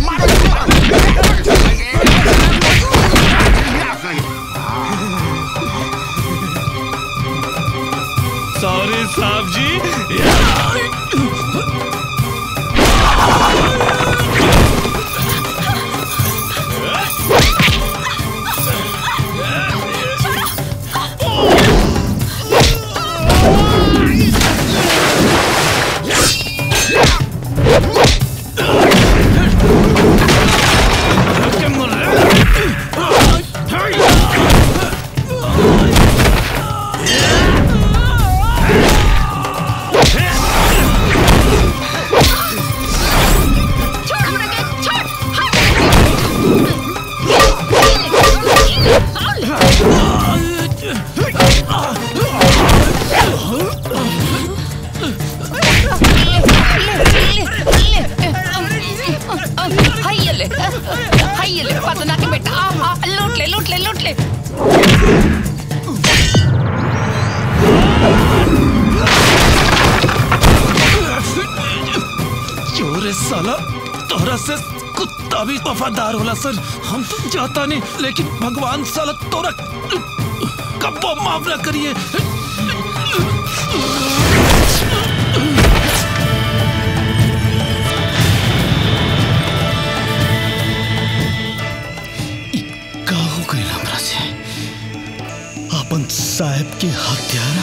हाय ले हाय ले पतना के बेटा आ, आ, लूट ले लूट ले लूट ले चोरे साला तोहरा से कुत्ता भी वफादार होला सर हम तो जाता नहीं लेकिन भगवान साला तोरा कब्बो माफ ना करिए का हो गई हमरा से अपन साहब के हत्यारा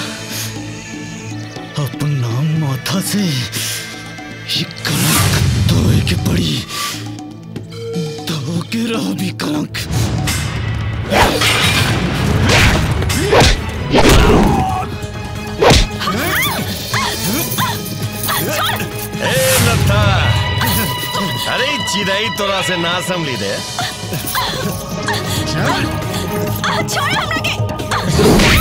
अपन नाम माथा से ये कलंक धोए के पड़ी धो के रहो भी कलंक ए नत्था अरे ई चिड़ै तोरा से ना संभली दे छोड़ हमरा के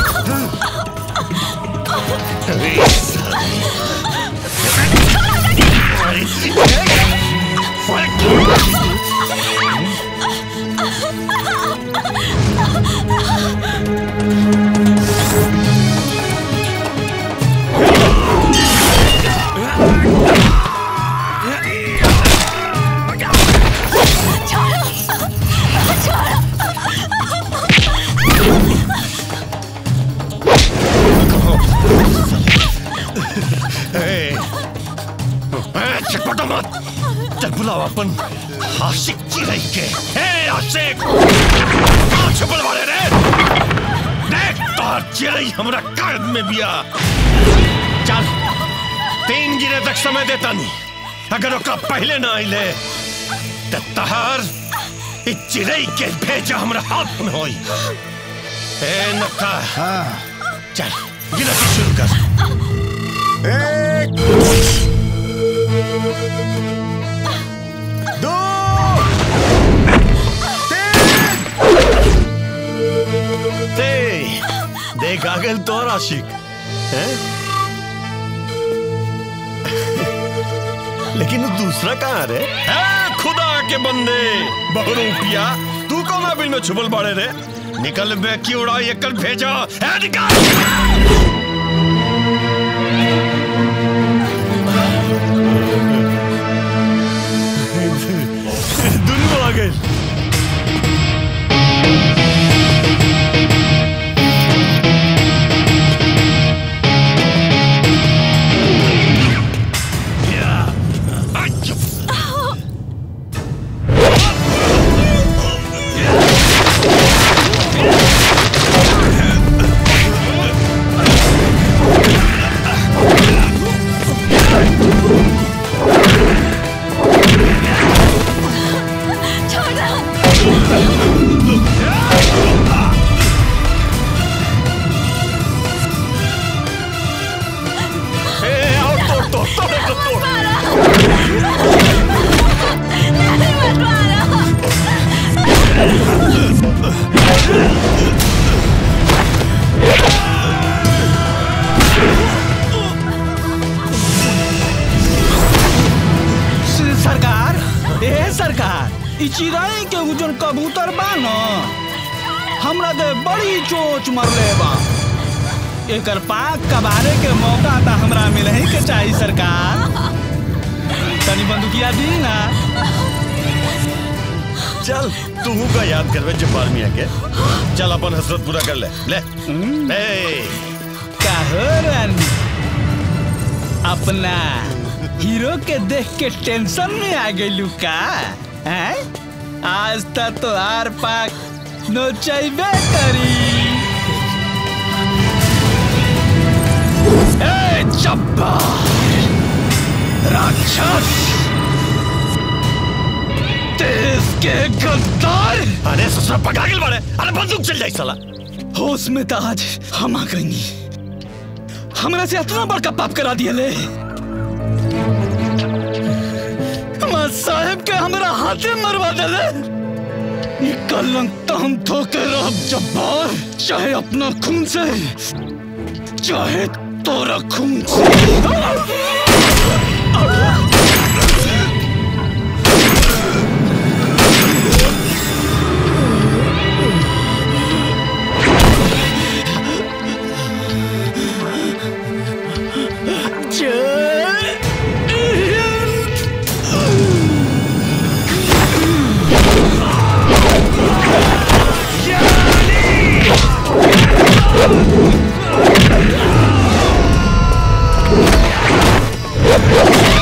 ए, ए, चटपटा मत चल बुलाओ अपन आशिक चिड़ै के ए आशिक कहाँ छुपल वाले रे देख तोहर चिड़ै हमरा कागज में बिया चल तीन गिरे तक समय देता नहीं अगर ओकरा पहले ना आइले तो तहार ई चिड़ै के भेजा हमरा हाथ में होई ए नक्का चल गिनती शुरू कर दो ते देख आ गए तोर आशिक हैं? लेकिन वो दूसरा कहाँ रे है खुदा के बंदे बहुरूपिया तू कौन बिल में छुपल बाड़े रे निकल बे की उड़ाई एक भेजा है निकल दुनू आ गए सरकार ए सरकार ई चिड़ै के उजन कबूतर बा न हमरा दे बड़ी चोच मरले बा एकर पाक कबारे के मौका त हमरा मिलही के चाही सरकार तनी बंदूकिया दी ना चल तू का याद करवे जब्बार मियां के चल अपन हसरत पूरा कर ले ले ए काहो रानी अपना हीरो के देख के टेंशन में आ गई का हैं? आज तक तो आर पाक नोचैबे करी ए जब्बार राक्षस देश के गद्दार अरे ससुरा पकड़ा गेल बाड़े अरे बंदूक चल जाई साला होश में तो आज हम आ गई हमरा से इतना बड़का पाप करा दिया ले मां साहब के हमरा हाथे मरवा देले ये कलंक तो हम ठोके रह जब्बार चाहे अपना खून से चाहे तोरा खून से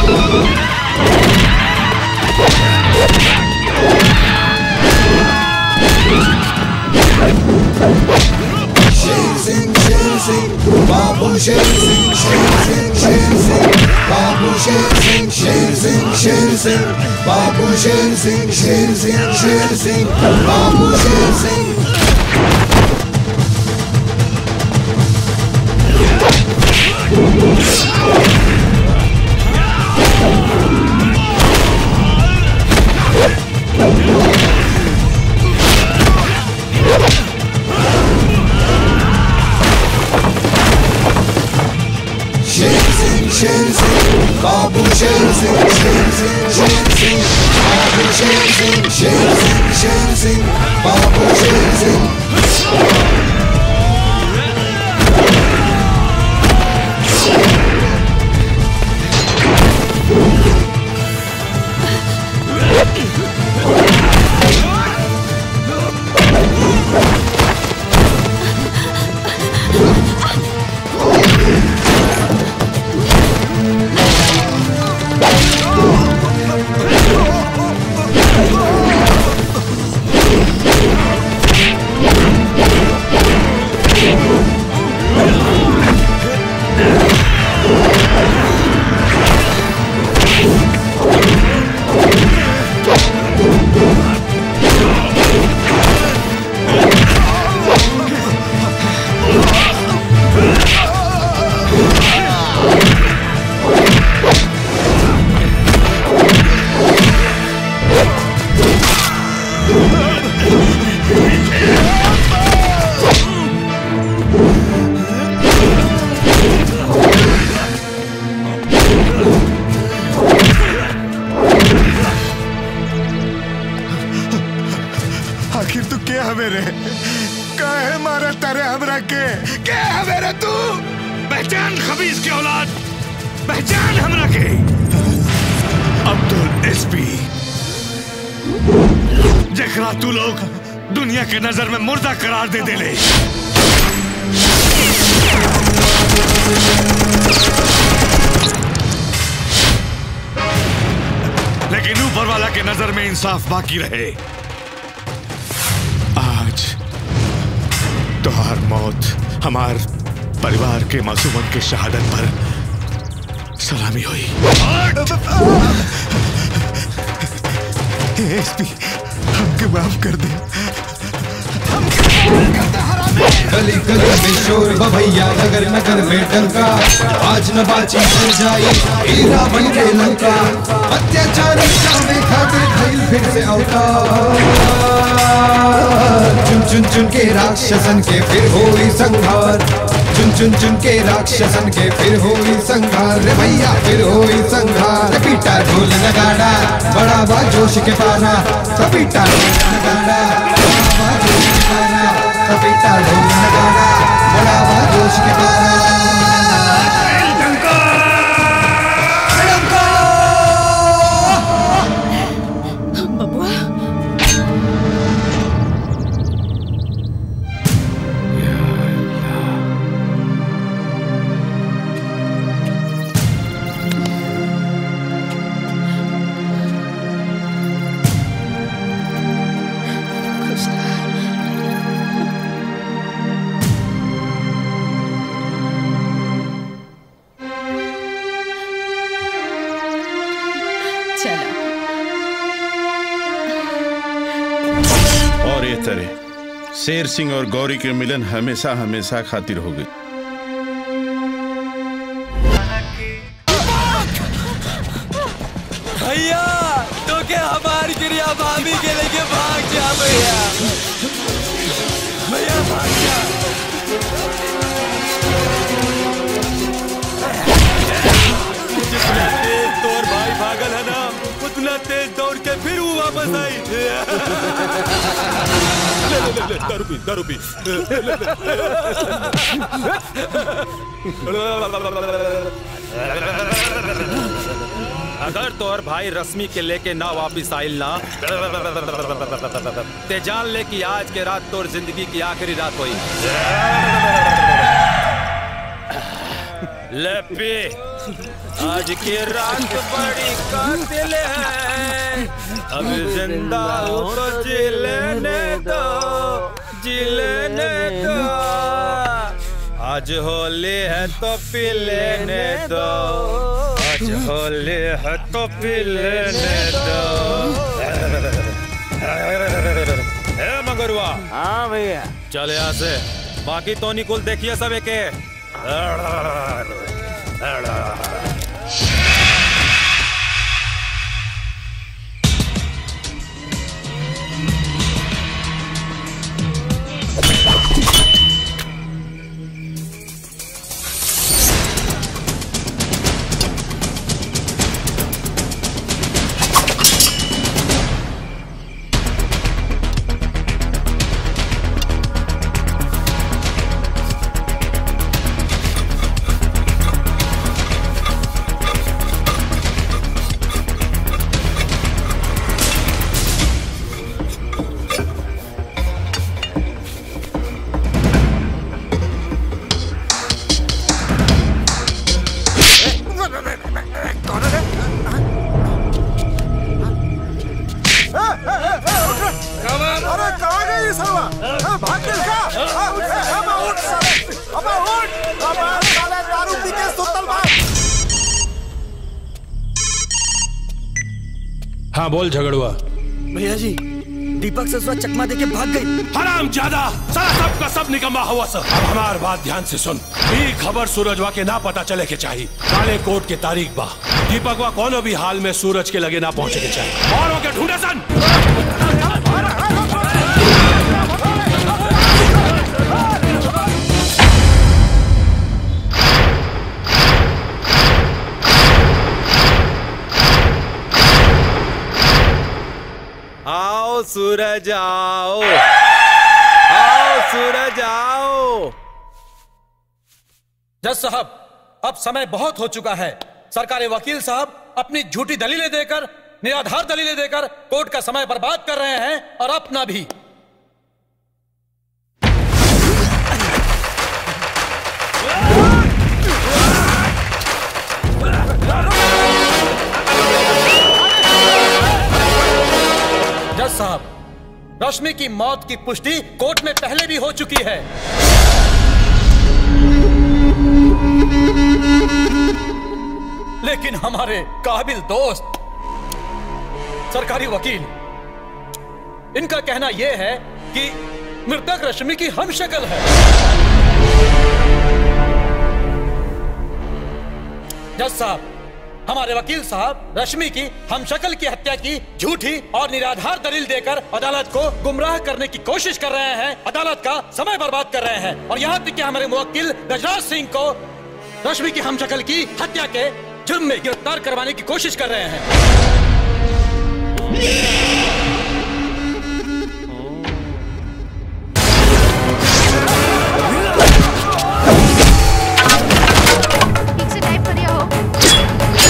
शेर सिंह शेर सिंह बाबू शेर सिंह शेर सिंह शेर सिंह बाबू शेर सिंह शेर सिंह शेर सिंह बाबू शेर सिंह शेर सिंह शेर सिंह बाबू शेर सिंह शेर सिंह शेर सिंह बाबू शेर सिंह शेर सिंह शेर सिंह बाबू शेर सिंह शेर सिंह शेर सिंह बाबू शेर सिंह आखिर तू क्या हवे रे काहे मारा तारे हमरा के क्या हवे रे तू पहचान खबीज के औलाद पहचान हमरा के अब्दुल एसपी जखरा तू लोग दुनिया के नजर में मुर्दा करार दे देले लेकिन ऊपर वाला के नजर में इंसाफ बाकी रहे आज तुहार मौत हमार परिवार के मासूमन के शहादत पर सलामी हुई एसपी हमके माफ कर दे गली गली में शोर भैया नगर नगर में डंका आज न बाची बन जाई हीरा बन के लंका अत्याचारी चावे खातिर भइल फिर से अवतार चुन चुन चुन के राक्षसन के फिर होई संहार चुन चुन चुन के राक्षसन के फिर होई संहार रे भैया फिर होई संहार पीटा ढोल नगाड़ा बड़ा बा जोश के पारा पीटा ढोल नगाड़ा बड़ा बा जोश के पारा पपीता ढोल नगाड़ा बड़ा बा जोश के पारा और ये तरह शेर सिंह और गौरी के मिलन हमेशा हमेशा खातिर हो गई भैया तो के हमारी क्रिया भाभी के लेके भाग जा भैया भैया भाग जा जितना तेज तोर भाई भागल है ना उतना तेज दौड़ के फिर वो वापस आई ले ले ले ले दारू पी दारू पी अगर तोर भाई रश्मि के लेके ना वापिस आइल ना ते जान ले कि आज के रात तोर जिंदगी की आखिरी रात हुई ले पी आज की रात बड़ी कातिल है अब जिंदा हो तो जी लेने दो जी लेने दो आज होली है तो पी लेने दो आज होली है तो पी लेने दो ए मगरुआ हाँ भैया चल यहाँ से बाकी तो निकुल देखिए सब एक अरे कहाँ गई ये साला हाँ, भाग गई क्या हाँ, उठ, अबे उठ साले अबे उठ अबे साले दारू पी के सुतल बा हाँ बोल झगड़ुआ भैया जी दीपक ससुरा चकमा देके भाग गई हराम ज्यादा सारा सब का सब निकम्मा हुआ सर अब हमार बात ध्यान से सुन ई खबर सूरजवा के ना पता चले के चाहिए काले कोट के तारीख बा दीपकवा कोनो भी हाल में सूरज के लगे ना पहुंचे के चाहिए और के ढूंढे सन आओ सूरज आओ आओ सूरज आओ जज साहब अब समय बहुत हो चुका है सरकारी वकील साहब अपनी झूठी दलीलें देकर निराधार दलीलें देकर कोर्ट का समय बर्बाद कर रहे हैं और अपना भी जज साहब रश्मि की मौत की पुष्टि कोर्ट में पहले भी हो चुकी है लेकिन हमारे काबिल दोस्त सरकारी वकील इनका कहना यह है कि मृतक रश्मि की हम शक्ल है जज साहब हमारे वकील साहब रश्मि की हम शक्ल की हत्या की झूठी और निराधार दलील देकर अदालत को गुमराह करने की कोशिश कर रहे हैं अदालत का समय बर्बाद कर रहे हैं और यहाँ तक कि हमारे मुवक्किल गजराज सिंह को रश्मि की हम शक्ल की हत्या के जुर्म में गिरफ्तार करवाने की कोशिश कर रहे हैं ठीक से टाइप करिए हो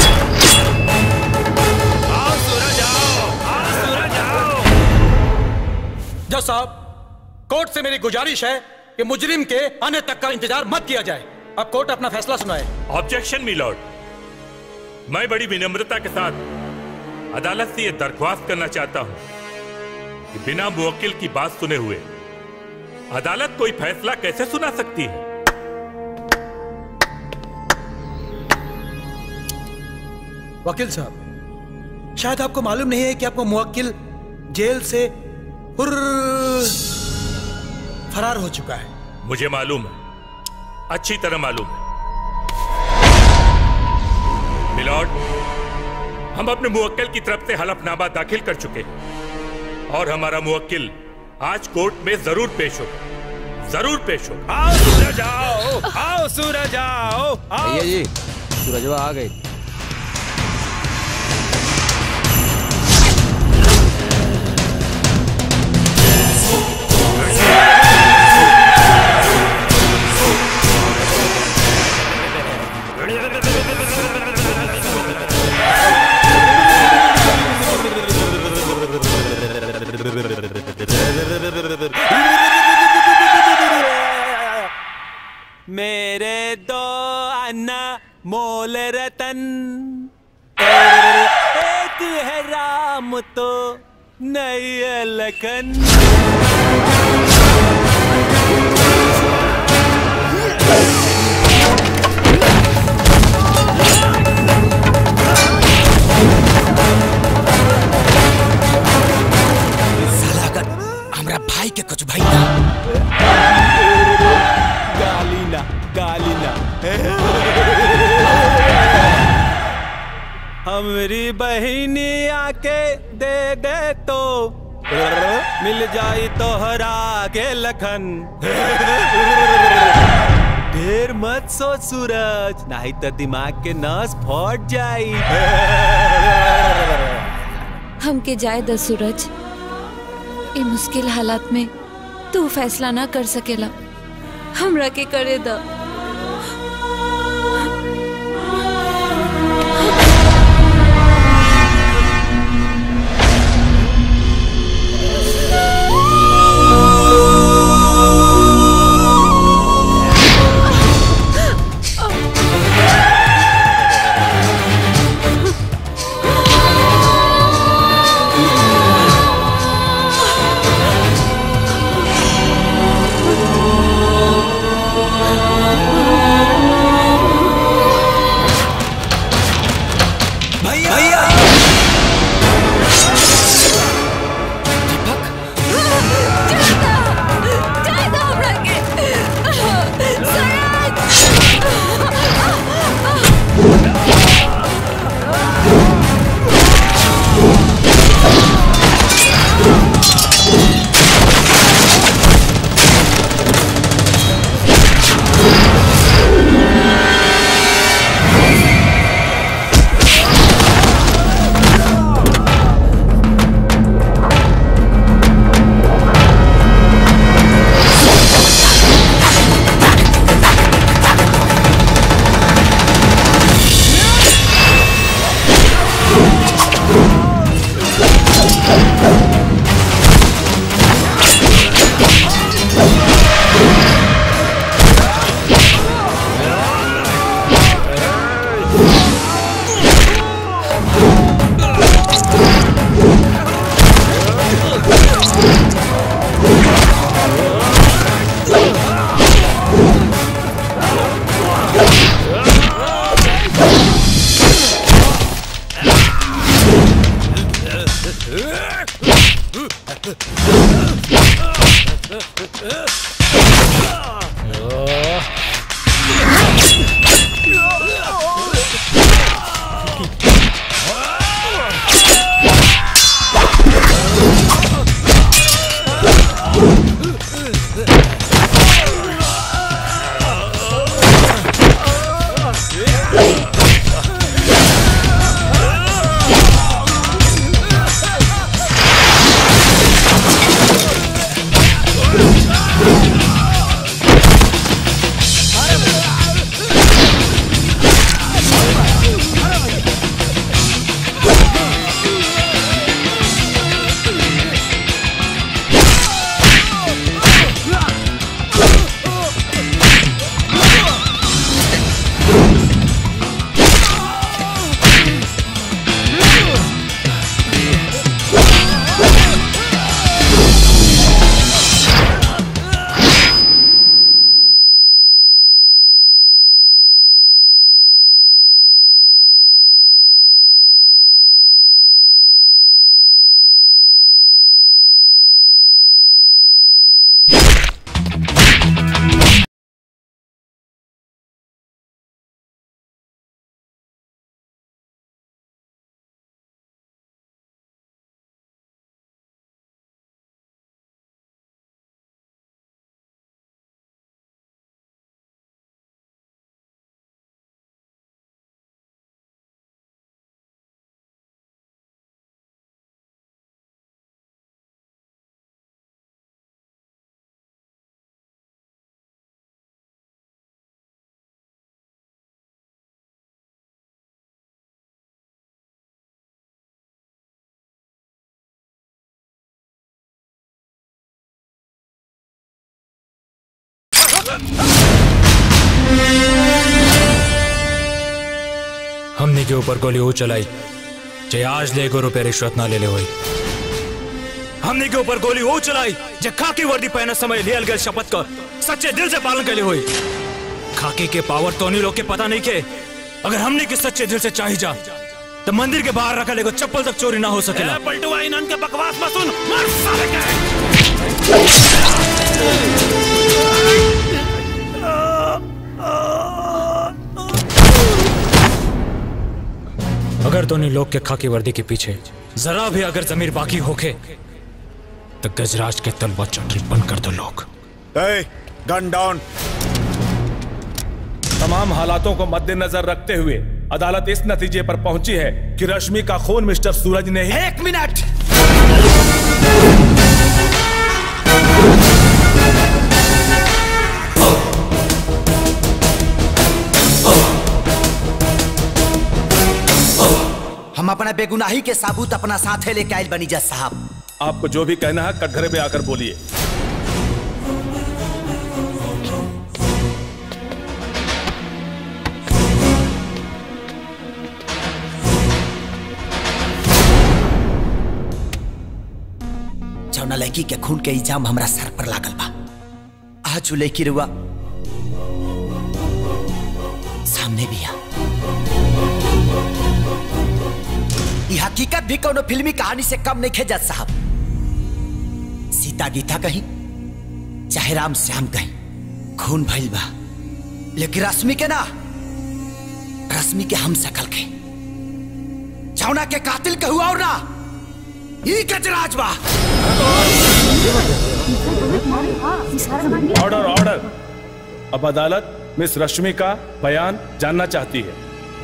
जज साहब कोर्ट से मेरी गुजारिश है कि मुजरिम के आने तक का इंतजार मत किया जाए अब कोर्ट अपना फैसला सुनाए ऑब्जेक्शन मिलॉर्ड मैं बड़ी विनम्रता के साथ अदालत से यह दरख्वास्त करना चाहता हूं कि बिना मुवक्किल की बात सुने हुए अदालत कोई फैसला कैसे सुना सकती है वकील साहब शायद आपको मालूम नहीं है कि आपको मुवक्किल जेल से हुर्र फरार हो चुका है मुझे मालूम है अच्छी तरह मालूम है मिलॉर्ड हम अपने मुवक्किल की तरफ से हलफनामा दाखिल कर चुके हैं और हमारा मुवक्किल आज कोर्ट में जरूर पेश होगा जरूर पेश होगा आओ सूरज आओ आओ सूरज आओ आओ भैया जी सूरजवा आ गए मेरे दो अन्ना मोल तो नहीं है लखन साला अगर हमरा भाई के कुछ भाई ना गाली ना गाली ना हमरी बहिनी आके दे दे तो मिल जाई तो हरा के लखन ढेर मत सोच सूरज नहीं तो दिमाग के नस फट जाई हमके जाए द सूरज ये मुश्किल हालात में तू फैसला ना कर सकेला हमरा के करे द भैया हमने के ऊपर गोली वो चलाई जे आज ले एगो रुपये रिश्वत ना ले ले होई हमने के ऊपर गोली वो चलाई जे खाकी वर्दी पहने समय लियल गए शपथ का सच्चे दिल से पालन के लिए हुई खाकी के पावर तो नहीं लोग के पता नहीं के अगर हमने के सच्चे दिल से चाही जा तो मंदिर के बाहर रखा लेगो चप्पल तक चोरी ना हो सकेला पलटुआ इन्हन के बकवास मत सुन मार साले के अगर दोनों लोग के खाकी वर्दी के पीछे जरा भी अगर जमीर बाकी होके तो गजराज के तलवा चटरी बंद कर दो लोग गन डाउन तमाम हालातों को मद्देनजर रखते हुए अदालत इस नतीजे पर पहुंची है कि रश्मि का खून मिस्टर सूरज ने ही एक मिनट हम अपना बेगुनाही के साबूत अपना साथे लेके आयल बनी जज साहब आपको जो भी कहना है कटघरे पे आकर बोलिए जौना लड़की के खून के इल्जाम हमरा सर पर लागल बा आज उ लड़की रुआ सामने भी आ ई हकीकत भी कोनो फिल्मी कहानी से कम नहीं जज साहब सीता गीता कहीं चाहे राम श्याम कहीं खून भइल बा लेकिन रश्मि के ना रश्मि के हम सकल के जौना के कातिल के हुआ और ना ई गजराज बा ऑर्डर ऑर्डर अब अदालत मिस रश्मि का बयान जानना चाहती है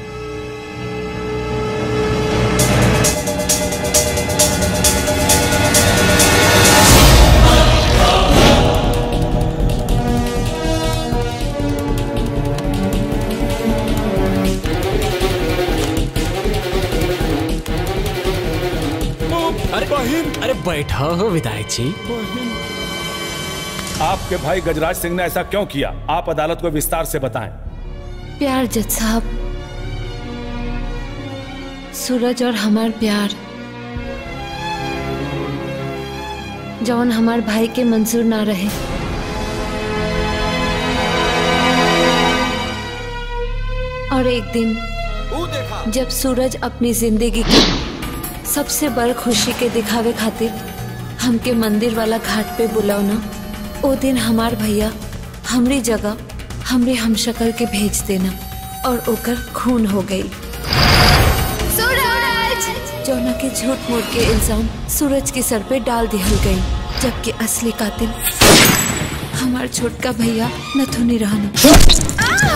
अरे अरे बैठा हो विधायक जी आपके भाई गजराज सिंह ने ऐसा क्यों किया आप अदालत को विस्तार से बताएं प्यार जज साहब सूरज और हमार प्यार जौन हमार भाई के मंजूर ना रहे और एक दिन जब सूरज अपनी जिंदगी की सबसे बड़ खुशी के दिखावे खातिर हमके मंदिर वाला घाट पे बुलावना ओ दिन हमार भैया हमरी जगह हमरे हमशक्ल के भेज देना और ओकर खून हो गई सूरज जौना के झूठ मूठ के इल्जाम सूरज के सर पे डाल दिहल गई जबकि असली कातिल हमार छोटका भैया नथुनी रहना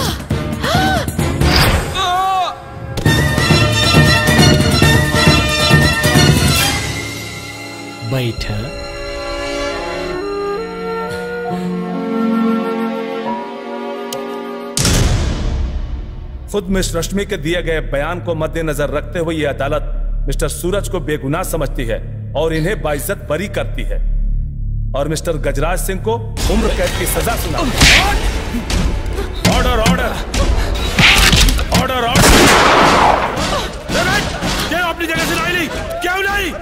बैठ खुद मिस रश्मि के दिए गए बयान को मद्देनजर रखते हुए ये अदालत मिस्टर सूरज को बेगुनाह समझती है और इन्हें बाइज्जत बरी करती है और मिस्टर गजराज सिंह को उम्र कैद की सजा सुना ऑर्डर ऑर्डर ऑर्डर ऑर्डर क्या अपनी जगह से लाई ली क्यों लाई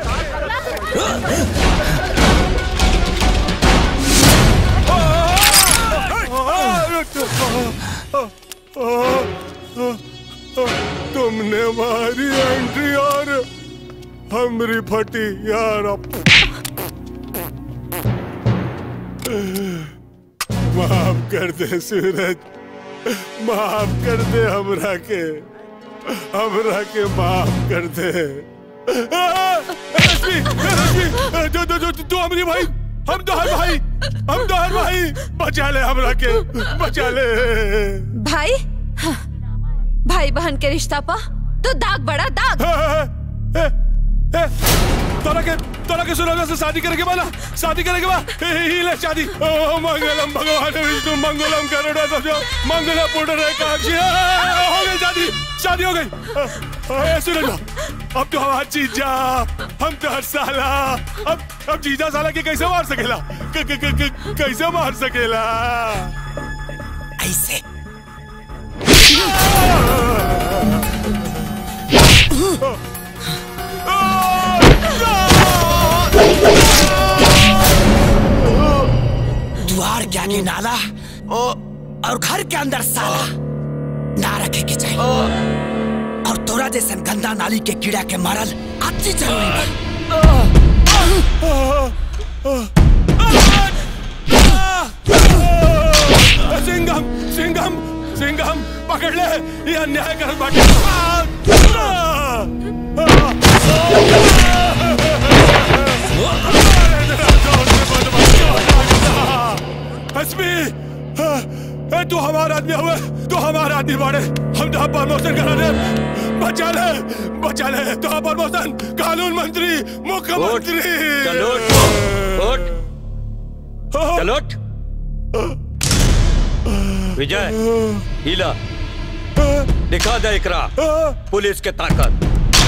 तुमने मारी एंट्री और हमरी फटी यार माफ कर दे सूरज माफ कर दे हमरा के हमरा के माफ कर दे रश्मि रश्मि जो जो जो तू हमरी भाई हम तो हर भाई हम तो हर भाई बचा ले हमरा के बचा ले भाई हाँ, भाई बहन के रिश्ता पा तो दाग बड़ा दाग तोरा के तोरा के सुना से शादी करके वाला शादी करके बा ही ले शादी ओ मंगलम भगवान विष्णु मंगलम करुणा सब मंगल पुटर काक्षी हो गई शादी शादी हो गई ए सुन लो अब तो हमारा जीजा हम तो हर साला अब अब जीजा साला के कैसे मार सकेला क, क, क, क, कैसे मार सकेला ऐसे के आगे नाला ओ, और घर के अंदर साला ना रखे के चाहिए और तोरा जैसन गंदा नाली के कीड़ा के मारल अति जरूरी सिंघम सिंघम सिंघम पकड़ ले ये अन्याय कर बाटे हसमी ए तू हमारा आदमी हुए तू हमारा आदमी बाड़े हम तो प्रमोशन करा दे बचा ले बचा ले तो प्रमोशन कानून मंत्री मुख्यमंत्री चलो उठ चलो उठ विजय हीला दिखा दे इकरा पुलिस के ताकत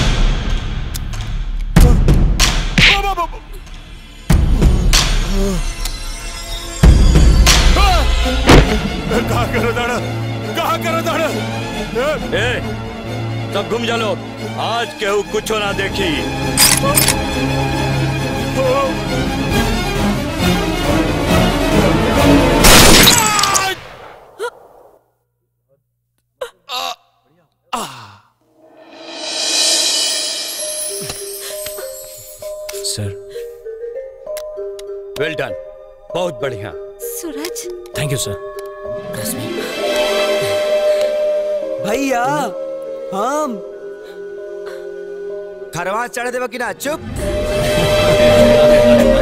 कहा करो दाड़ा कहा करो दाड़ा ए सब घूम जा लो आज केहू कुछ ना देखी सर वेल डन बहुत बढ़िया सूरज थैंक यू सर भैया हम खरवा चढ़ देवा कि ना चुप